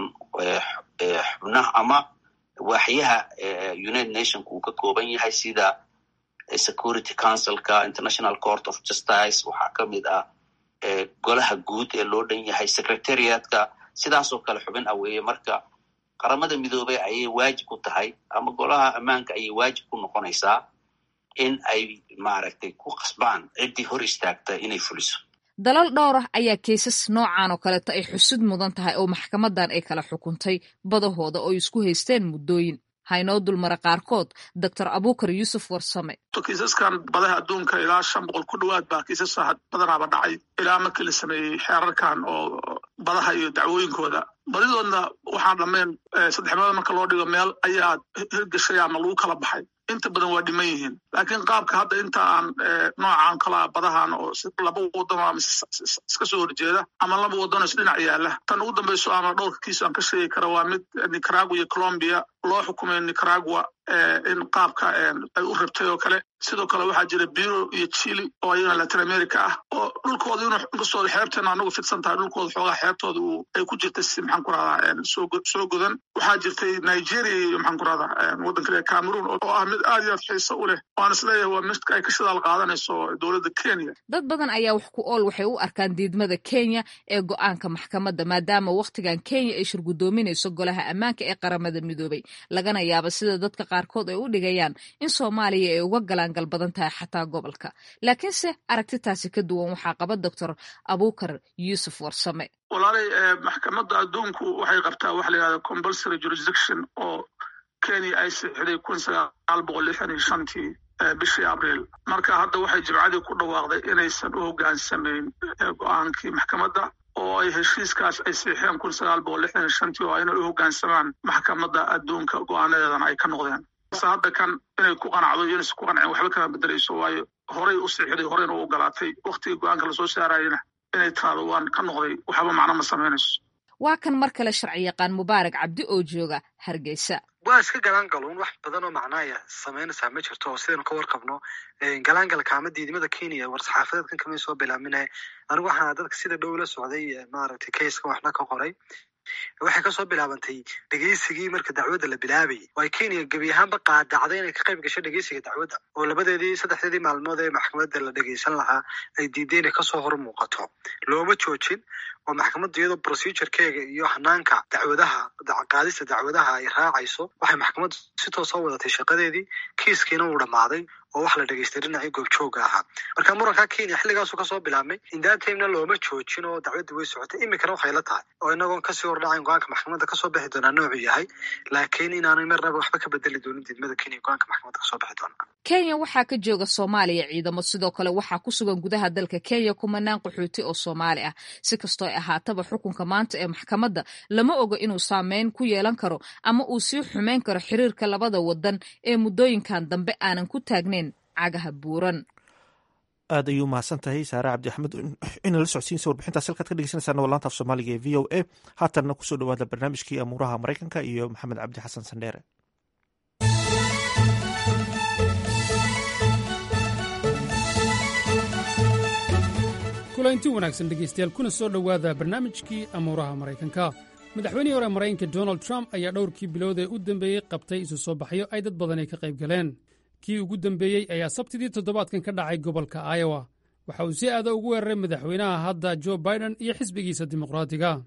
xubnaha ama waaxyaha united nationka uu ka kooban yahay sida security councilka international court of justice waxaa ka mid ah golaha guud ee loo dhan yahay secretariatka sidaasoo kale xubin aweeye marka qaramada midoobey ayay waajib ku tahay ama golaha ammaanka ayay waajib ku noqonaysaa in ay maaragtay ku qasbaan ciddii hor istaagta inay fuliso dalal dhowr ah ayaa keysas noocan oo kaleeto ay xusud mudan tahay oo maxkamaddan ay kala xukuntay badahooda oo isku haysteen muddooyin haynoo dulmara qaarkood doctor abukar yuusuf warsame kiisaskan badaha adduunka ilaa shan boqol ku dhowaad baa kiisas badanaaba dhacay ilaa markii la sameeyey xeerarkan oo badaha iyo dacwooyinkooda badidoodna waxaan dhammayn saddex meelood marka loo dhigo meel ayaa hirgashay ama lagu kala baxay inta badan waa dhiman yihiin laakiin qaabka hadda inta aan noocan kala badahan oo laba wadano ama iska soo horjeeda ama laba wadano isdhinac yaala tan ugu dambeyso ama dhowrka kiis aan ka sheegi kara waa mid nicaragua iyo colombia loo xukumay nicaragua in qaabka ay u rabtay oo kale sidoo kale waxaa jira biro iyo chile oo ayagana latin america ah oo dhulkooda inuu inkastoo xeebteena anagu fidsan tahay dhulkooda xoogaa xeebtooda uu ay ku jirtay si maxaan ku rahdaa soo godan waxaa jirtay nigeria iyo maxaan ku rahdaa waddanka le cameroon oo ah mid aad iyo aad xiiso u leh waan isleeyahay waa midka ay ka shidaal qaadanayso dowladda kenya dad badan ayaa wax ku ool waxay u arkaan diidmada kenya ee go-aanka maxkamadda maadaama wakhtigan kenya ay shirgudoominayso golaha ammaanka ee qaramada midoobay lagana yaabo sida dadka qaarkood ay u dhigayaan in soomaaliya ay uga galaangal badan tahay xataa gobolka laakiinse aragtitaasi ka duwan waxaa qaba doctor abuukar yuusuf warsame walaalay maxkamadda adduunku waxay qabtaa waxa la yidhahda compulsory jurisdiction oo kenya ay sixiday kun sagaal boqol lixdan iyo shantii bishii abriil marka hadda waxay jimcadii ku dhawaaqday inaysan u hogaansamayn go-aankii maxkamadda oo ay heshiiskaas ay siixeen kun sagaal boqol lixdan iyo shantii oo inay u hoggaansamaan maxkamadda adduunka go-aanadeedana ay ka noqdeen se hadda kan inay ku qanacdo iyo inaysan ku qancin waxba kama bedelayso waayo horay u siixday horeyna u ogolaatay waktigii go-aanka lasoo saarayena inay tiraado waan ka noqday waxba macno ma samaynayso waa kan mar kale sharci yaqaan mubaarak cabdi oo jooga hargeysa waa iska galaangaluun wax badan oo macnaaya samaynaysaa ma jirto oo sidaynu ka warqabno galaangalka ama diidmada kenya war-saxaafadeedkan kamay soo bilaaminaya anigu waxaana dadka sida dhow la socday maaragtay kayskan waxna ka qoray waxay kasoo bilaabantay dhegeysigii marka dacwadda la bilaabayay oo ay kenya gebi ahaanba qaadacday inay ka qayb gasho dhegeysiga dacwadda oo labadeedii saddexdeedii maalmood ee maxkamadda la dhegeysan lahaa ay diiday inay kasoo hor muuqato looma joojin oo maxkamadda iyadoo procedurekeega iyo hanaanka dacwadaha qaadista dacwadaha ay raacayso waxay maxkamaddu si toosa wadatay shaqadeedii kiiskiina uu dhammaaday oo wax la dhegeystay dhinacii goobjooga ahaa marka muranka kenya xilligaasu kasoo bilaabmay indaantaymna looma joojin oo dacwadda way socotay iminkana waxay la tahay oo inagoon kasii hordhacayn go-aanka maxkamadda kasoo bixi doonaa noocuu yahay laakiin inaanay marnaba waxba ka bedeli doonin diidmada kenya go-aanka maxkamadda kasoo bixi doona kenya waxaa ka jooga soomaaliya ciidamo sidoo kale waxaa ku sugan gudaha dalka kenya kumanaan qaxooti oo soomaali ah si kastoo ay ahaataba xukunka maanta ee maxkamadda lama oga inuu saameyn ku yeelan karo ama uu sii xumeyn karo xiriirka labada wadan ee muddooyinkan dambe aanan ku taagnayn cagaha buuran aad ayuu mahadsan tahay saare cabdi axmed ina la socodsiinsa warbixintaas halkaad ka dhegeysanaysaa walaanta af soomaaliga ee v o a haatanna kusoo dhawaada barnaamijkii amuuraha maraykanka iyo maxamed cabdi xasan sandheere kulanti wanaagsan dhegaystayaal kuna soo dhowaada barnaamijkii amuuraha maraykanka madaxweynihii hore maraykanka donald trump ayaa dhowrkii bilood ee u dambeeyey qabtay isu soo baxyo ay dad badani ka qayb galeen kii ugu dambeeyey ayaa sabtidii toddobaadkan ka dhacay gobolka iowa waxa uu si aada ugu weeraray madaxweynaha hadda jo biden iyo xisbigiisa dimuqraatiga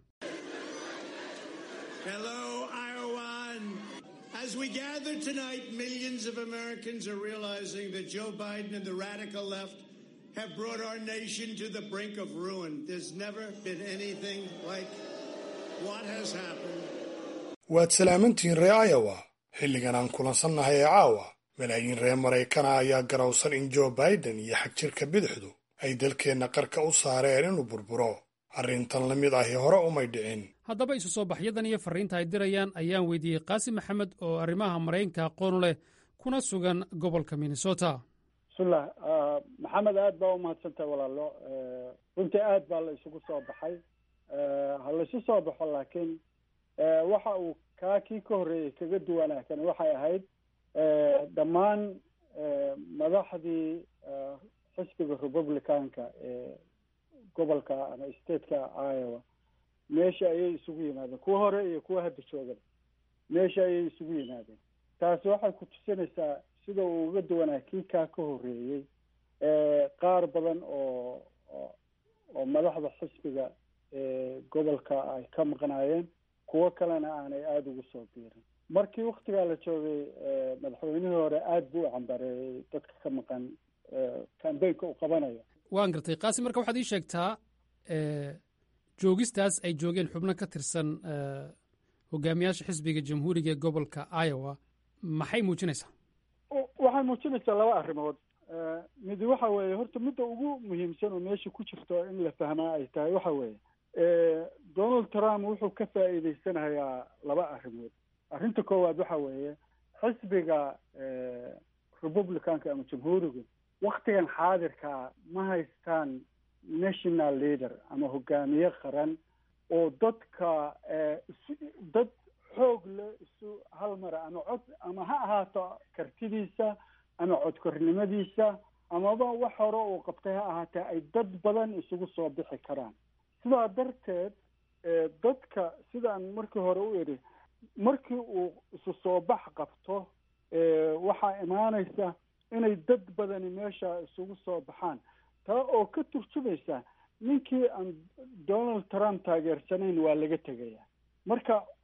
As we gather tonight, millions of Americans are realizing that Joe Biden and the radical left have brought our nation to the brink of ruin. There's never been anything like what has happened. waad salaamantihiin ree iowa xilligan aan kulansannahay ee caawa malaayiin reer maraykana ayaa garowsan in joe biden iyo xagjirka bidixdu ay dalkeenna qarka u saareen inuu burburo arrintan la mid ahi hore umay dhicin haddaba isu soo baxyadan iyo farriinta ay dirayaan ayaan weydiiyey qaasim maxamed oo arrimaha maraykanka aqoon leh kuna sugan gobolka minnesota bismillah maxamed aad baa umahadsantahay walaalo runtii aad baa la isugu soo baxay ha laisu soo baxo laakiin waxa uu kaa kii ka horreeyey kaga duwanaakan waxay ahayd dhammaan madaxdii xisbiga republicanka ee gobolka ama stateka iowa meesha ayay isugu yimaadeen kuwa hore iyo kuwa hadda joogaba meesha ayay isugu yimaadeen taasi waxay ku tusinaysaa sida uu uga duwanaa kii kaa ka horreeyey qaar badan oo oo madaxda xisbiga ee gobolka ay ka maqnaayeen kuwo kalena aanay aada ugu soo biirin markii waktigaa la joogay madaxweynihii hore aada buu u cambareeyey dadka ka maqan kambeynka uu qabanayo waan gartay qaasim marka waxaad ii sheegtaa joogistaas ay joogeen xubno ka tirsan hogaamiyaasha xisbiga jamhuuriga ee gobolka iowa maxay muujinaysaa waxay muujinaysaa laba arrimood midi waxa weeye horta midda ugu muhiimsan oo meesha ku jirto in la fahmaa ay tahay waxa weeye donald trump wuxuu ka faa'iideysanayaa laba arrimood arrinta koowaad waxa weeye xisbiga republicanka ama jamhuuriga waktigan xaadirkaa ma haystaan national leader ama hogaamiye qaran oo dadka isu dad xoog leh isu hal mara ama cod ama ha ahaato kartidiisa ama codkornimadiisa amaba wax hore uu qabtay ha ahaatee ay dad badan isugu soo bixi karaan sidaa darteed dadka sidaan markii hore u idhi markii uu isu soo bax qabto waxaa imaanaysa inay dad badani meesha isugu soo baxaan taa oo ka turjumaysa ninkii aan donald trump taageersanayn waa laga tegaya marka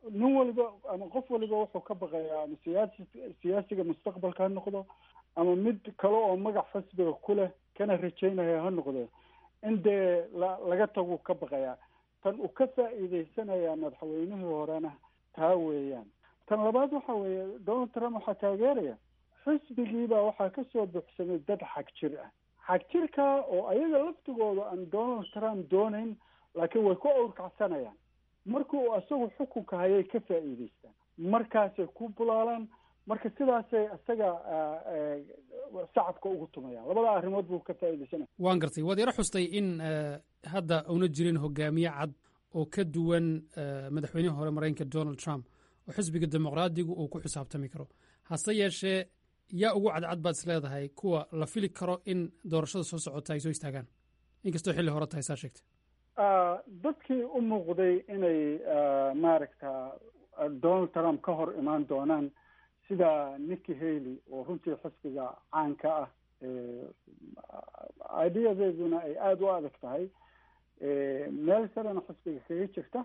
nin waliba ama qof waliba wuxuu ka baqayaa ama siyaasi siyaasiga mustaqbalka ha noqdo ama mid kale oo magac xisbiga ku leh kana rajaynaya ha noqdo in dee la laga tagu ka baqayaa tan uu ka faa'iidaysanaya madaxweynihii horena taa weeyaan tan labaad waxa weeye donald trump waxaa taageeraya xisbigiibaa waxaa kasoo buuxsamay dad xag jir ah xag jirka oo ayaga laftigooda aan donald trump doonayn laakiin way ku awrkacsanayaan markii uu isagu xukunka hayay ka faa'iidaystaan markaasay ku bulaalaan marka sidaasay isaga shacabka ugu tumayaan labada arrimood buu ka faa'iidaysanaya waan gartay waad yaro xustay in hadda una jirin hogaamiye cad oo ka duwan madaxweynihii hore maraykanka donald trump oo xisbiga dimuqraadigu uu ku xisaabtami karo hase yeeshee yaa ugu cadcad baad is leedahay kuwa la fili karo in doorashada soo socota ay soo istaagaan inkastoo xilli hore tahay saa sheegtay dadkii u muuqday inay maaragta donald trump ka hor imaan doonaan sida nicky haley oo runtii xisbiga caanka ah ideadeeduna ay aada u adag tahay meel sarena xisbiga kaga jirta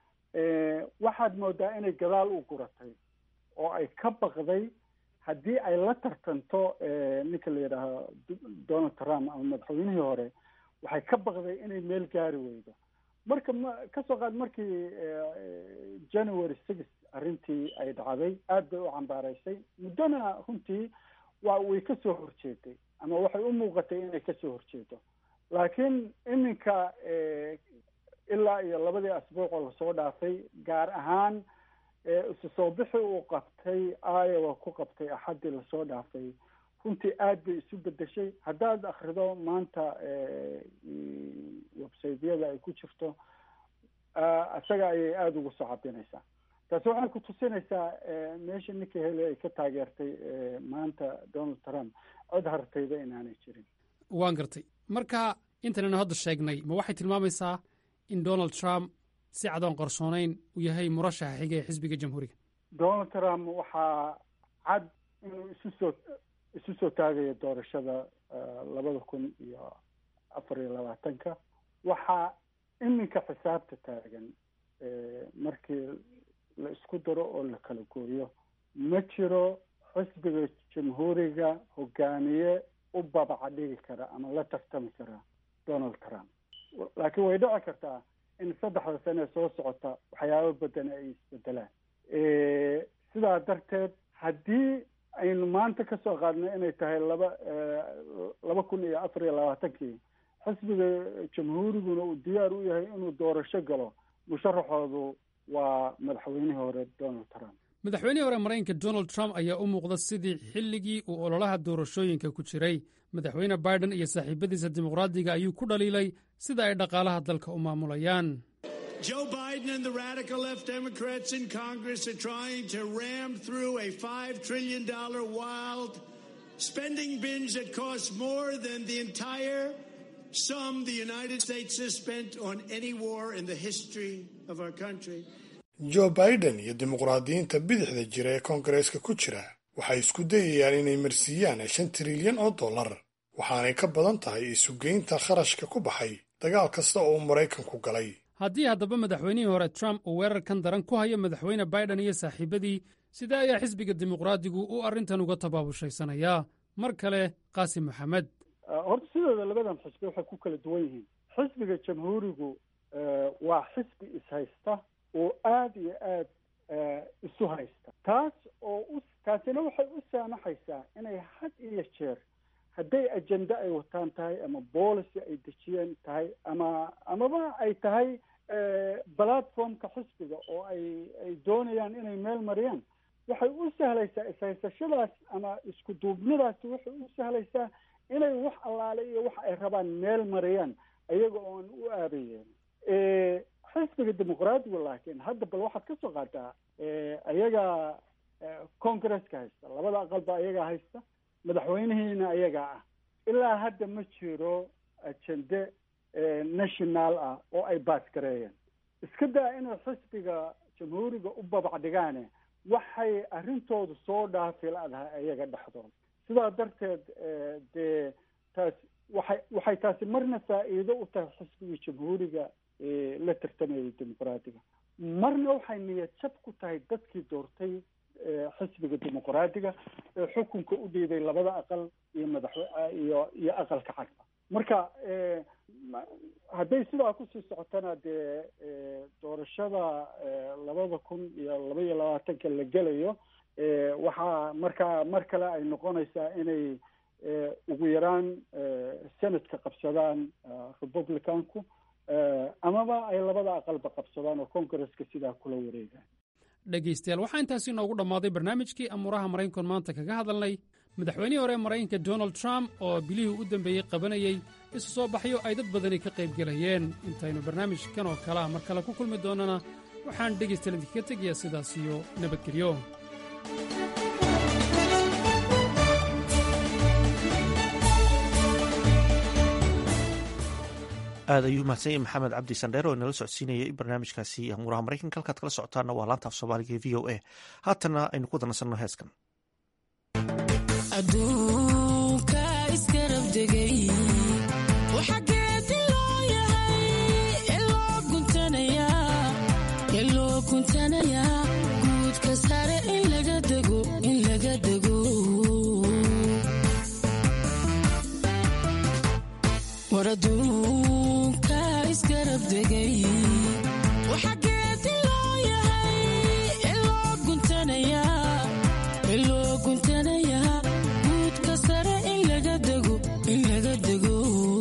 waxaad moodaa inay gadaal u guratay oo ay ka baqday haddii ay la tartanto ninka la yidhaaho donald trump ama madaxweynihii hore waxay ka baqday inay meel gaari weydo marka ma kasoo qaad markii january six arrintii ay dhacday aad bay u cambaaraysay muddona runtii waa way ka soo horjeeday ama waxay u muuqatay inay kasoo horjeedo laakiin iminka ilaa iyo labadii asbuuc oo lasoo dhaafay gaar ahaan isu soo bixi uu qabtay iowa ku qabtay axaddii lasoo dhaafay runtii aad bay isu bedeshay haddaad akrido maanta websaydyada ay ku jirto isaga ayay aada ugu soo cabinaysaa taasi waxay ku tusinaysaa meesha ninka hele ay ka taageertay maanta donald trump cod hartayba inaanay jirin waan gartay marka intanaynu hadda sheegnay ma waxay tilmaamaysaa in donald trump si cadoon qarsoonayn uu yahay murashaxa xiga ee xisbiga jamhuuriga donald trump waxaa cad inuu isu soo isu soo taagayo doorashada labada kun iyo afar iyo labaatanka waxaa iminka xisaabta taagan markii la isku daro oo la kala gooyo ma jiro xisbiga jamhuuriga hogaamiye u babaca dhigi kara ama la tartami kara donald trump laakiin way dhici kartaa in saddexda sane soo socota waxyaabo badan ay isbedelaan sidaa darteed haddii aynu maanta ka soo qaadnay inay tahay laba laba kun iyo afar iyo labaatankii xisbiga jamhuuriguna uu diyaar u yahay inuu doorasho galo musharaxoodu waa madaxweynihii hore donald trump madaxweynihii hore maraykanka donald trump ayaa u muuqda sidii xilligii uu ololaha doorashooyinka ku jiray madaxweyne biden iyo saaxiibadiisa dimuqraadiga ayuu ku dhaliilay sida ay dhaqaalaha dalka u maamulayaan Joe Biden and the radical left Democrats in Congress are trying to ram through a $5 trillion wild spending binge that costs more than the entire sum the United States has spent on any war in the history of our country. joe biden iyo dimuqraadiyiinta bidixda jira ee koongareeska ku jira waxay isku dayayaan inay marsiiyaan shan trilyan oo dollar waxaanay ka badan tahay isugeynta kharashka ku baxay dagaal kasta oo maraykanku galay haddii haddaba madaxweynihii hore trump uu weerarkan daran ku hayo madaxweyne biden iyo saaxiibadii sidee ayaa xisbiga dimuqraadigu uu arrintan uga tabaabushaysanaya mar kale qaasim maxamed horta sidooda labadan xisbi waxay ku kala duwan yihiin xisbiga jamhuurigu waa xisbi ishaysta oo aada iyo aad isu haysta taas oo u taasina waxay u saamaxaysaa inay had iyo jeer hadday ajenda ay wataan tahay ama policy ay dejiyeen tahay ama amaba ay tahay platformka xisbiga oo ay ay doonayaan inay meel mariyaan waxay u sahlaysaa ishaysashadaas ama isku duubnidaasi waxay u sahlaysaa inay wax allaale iyo wax ay rabaan meel mariyaan iyaga oon u aabayeen xisbiga dimuqraadiga laakiin hadda bal waxaad ka soo qaataa ayagaa congresska haysta labada aqalba ayagaa haysta madaxweynihiina ayagaa ah ilaa hadda ma jiro ajende national ah oo ay baasgareeyeen iska daa inay xisbiga jamhuuriga u babac dhigaane waxay arrintoodu soo dhaafi la-dahay ayaga dhexdooda sidaa darteed dee taas waxay waxay taasi marna faa'iido u tahay xisbiga jamhuuriga la tartamayay dimuqraadiga marna waxay niyad jab ku tahay dadkii doortay xisbiga dimuqraadiga ee xukunka u dhiibay labada aqal iyo madax iyo iyo aqalka cagba marka hadday sidaa kusii socotana dee doorashada labada kun iyo laba iyo labaatanka la gelayo waxaa markaa mar kale ay noqonaysaa inay ugu yaraan senadka qabsadaan republicanku amaba ay labada aqalba qabsadaan oo congresska sidaa kula wareegaan dhegaystayaal waxaa intaasi inoogu dhammaaday barnaamijkii amuuraha maraykanku maanta kaga hadalnay madaxweynihii hore maraykanka donald trump oo bilihii u dambeeyey qabanayey isu soo baxyo ay dad badani ka qayb gelayeen intaynu barnaamijkan oo kale ah mar kale ku kulmi doonnana waxaan dhegaystayaal idinkaga tegayaa sidaas iyo nabadgelyo aad ayuu mahadsan yahay maxamed cabdi sandheer oo inala socodsiinayay barnaamijkaasi amuuraha maraykanka halkaad kala socotaana waa laanta af soomaaliga ee v o a haatana aynu ku danaysanno heeskan aduunka iskarabdegay waxageesi loo yahay eloo guntanayaa guudka sare in laga dego in laga dego war aduunka iskarabdegay waxageesi loo yahay eloo guntanayaa eloo guntanayaa guudka sare in laga dego in laga dego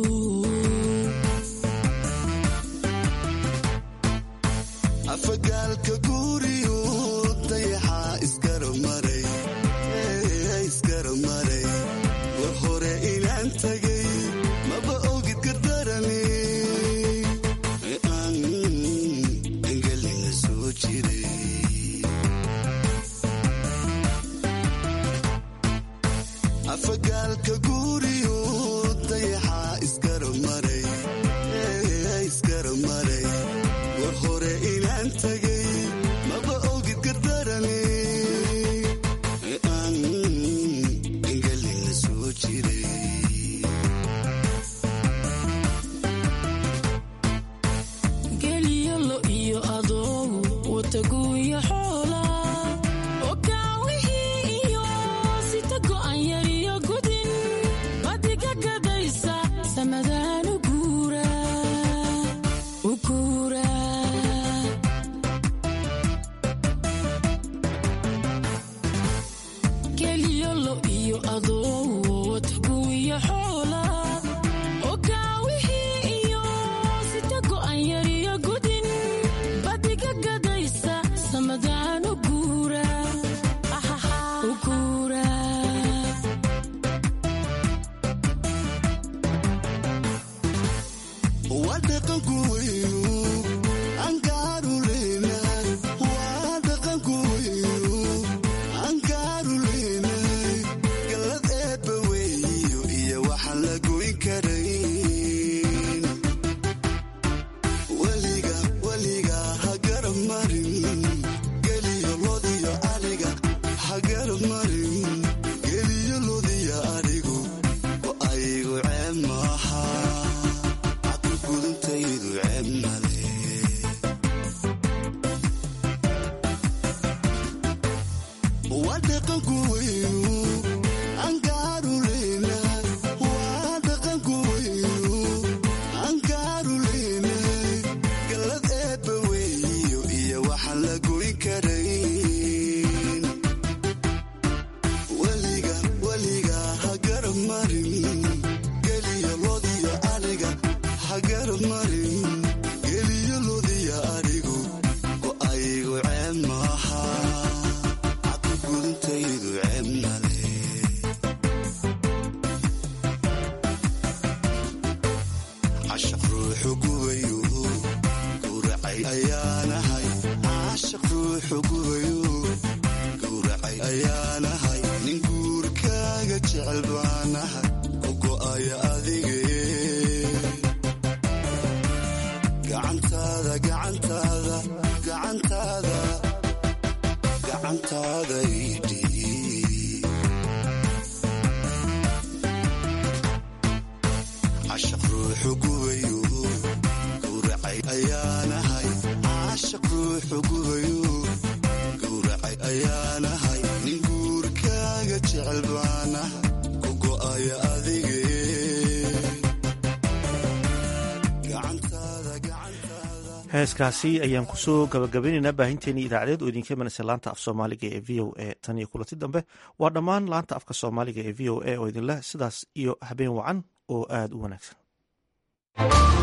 afagaalka guuriyu dayaxaa isgaramaray isgaramaray war hore inaan tagay maba ogid gardarani aan engelina soo jiray afagaalka guuriyu dayaxaa isgaramaray isgaramaray war hore inaan tagay maba ogid gardarani aan engelina soo jiray geliyo lo iyo adoogu wataguuyo xoola okaawihii iyo sita go'an yariyo gudin badiga gadaysa samadaan u guura u guura geliyo lo iyo adoogu wataguuyo xoola okaawihii iyo sita go'an yariyo gudin badiga gadaysa samadaan u guura u guura waa dhaqanku weynu angaaru leenahay waa dhaqanku weynu angaaru leenahay gallad eebba weeyo iyo waxaan la goyn karayn weliga weliga ha garab marin geliyo lodiyo ariga ha garab marin geliyo lodiyo arigu oo aygu ceeb maaha gudantaydu ceeb male waa dhaqanku weynu angaaru leenahay waa dhaqanku weynu angaaru leenahay gallad eebba weeyo iyo waxaan la goyn karayn weliga weliga ha garab marin geliyo lodiyo ariga ha garab marin geliyo lodiyo arigu oo aygu ceeb maaha gudantaydu ceeb male cashaq ruuxu gubayu gowracay ayaanahay cashaq ruuxu gubayu gowracay ayaanahay nin guurkaaga jecel baanahay ku go'aya adige gacantaada gacantaada gacantaada gacantaada idhiib cashaq ruuxu gubayu gowracay ayaanahay cashaq ruuxu gubayo gowracay ayaanahay nin guurkaaga jecel baana ku go'aya adige heeskaasi ayaan kusoo gabagabaynaynaa baahinteennii idaacadeed oo idinka imanaysa laanta af soomaaliga ee v o a tan iyo kulanti dambe waa dhammaan laanta afka soomaaliga ee v o a oo idinleh sidaas iyo habeen wacan oo aada u wanaagsan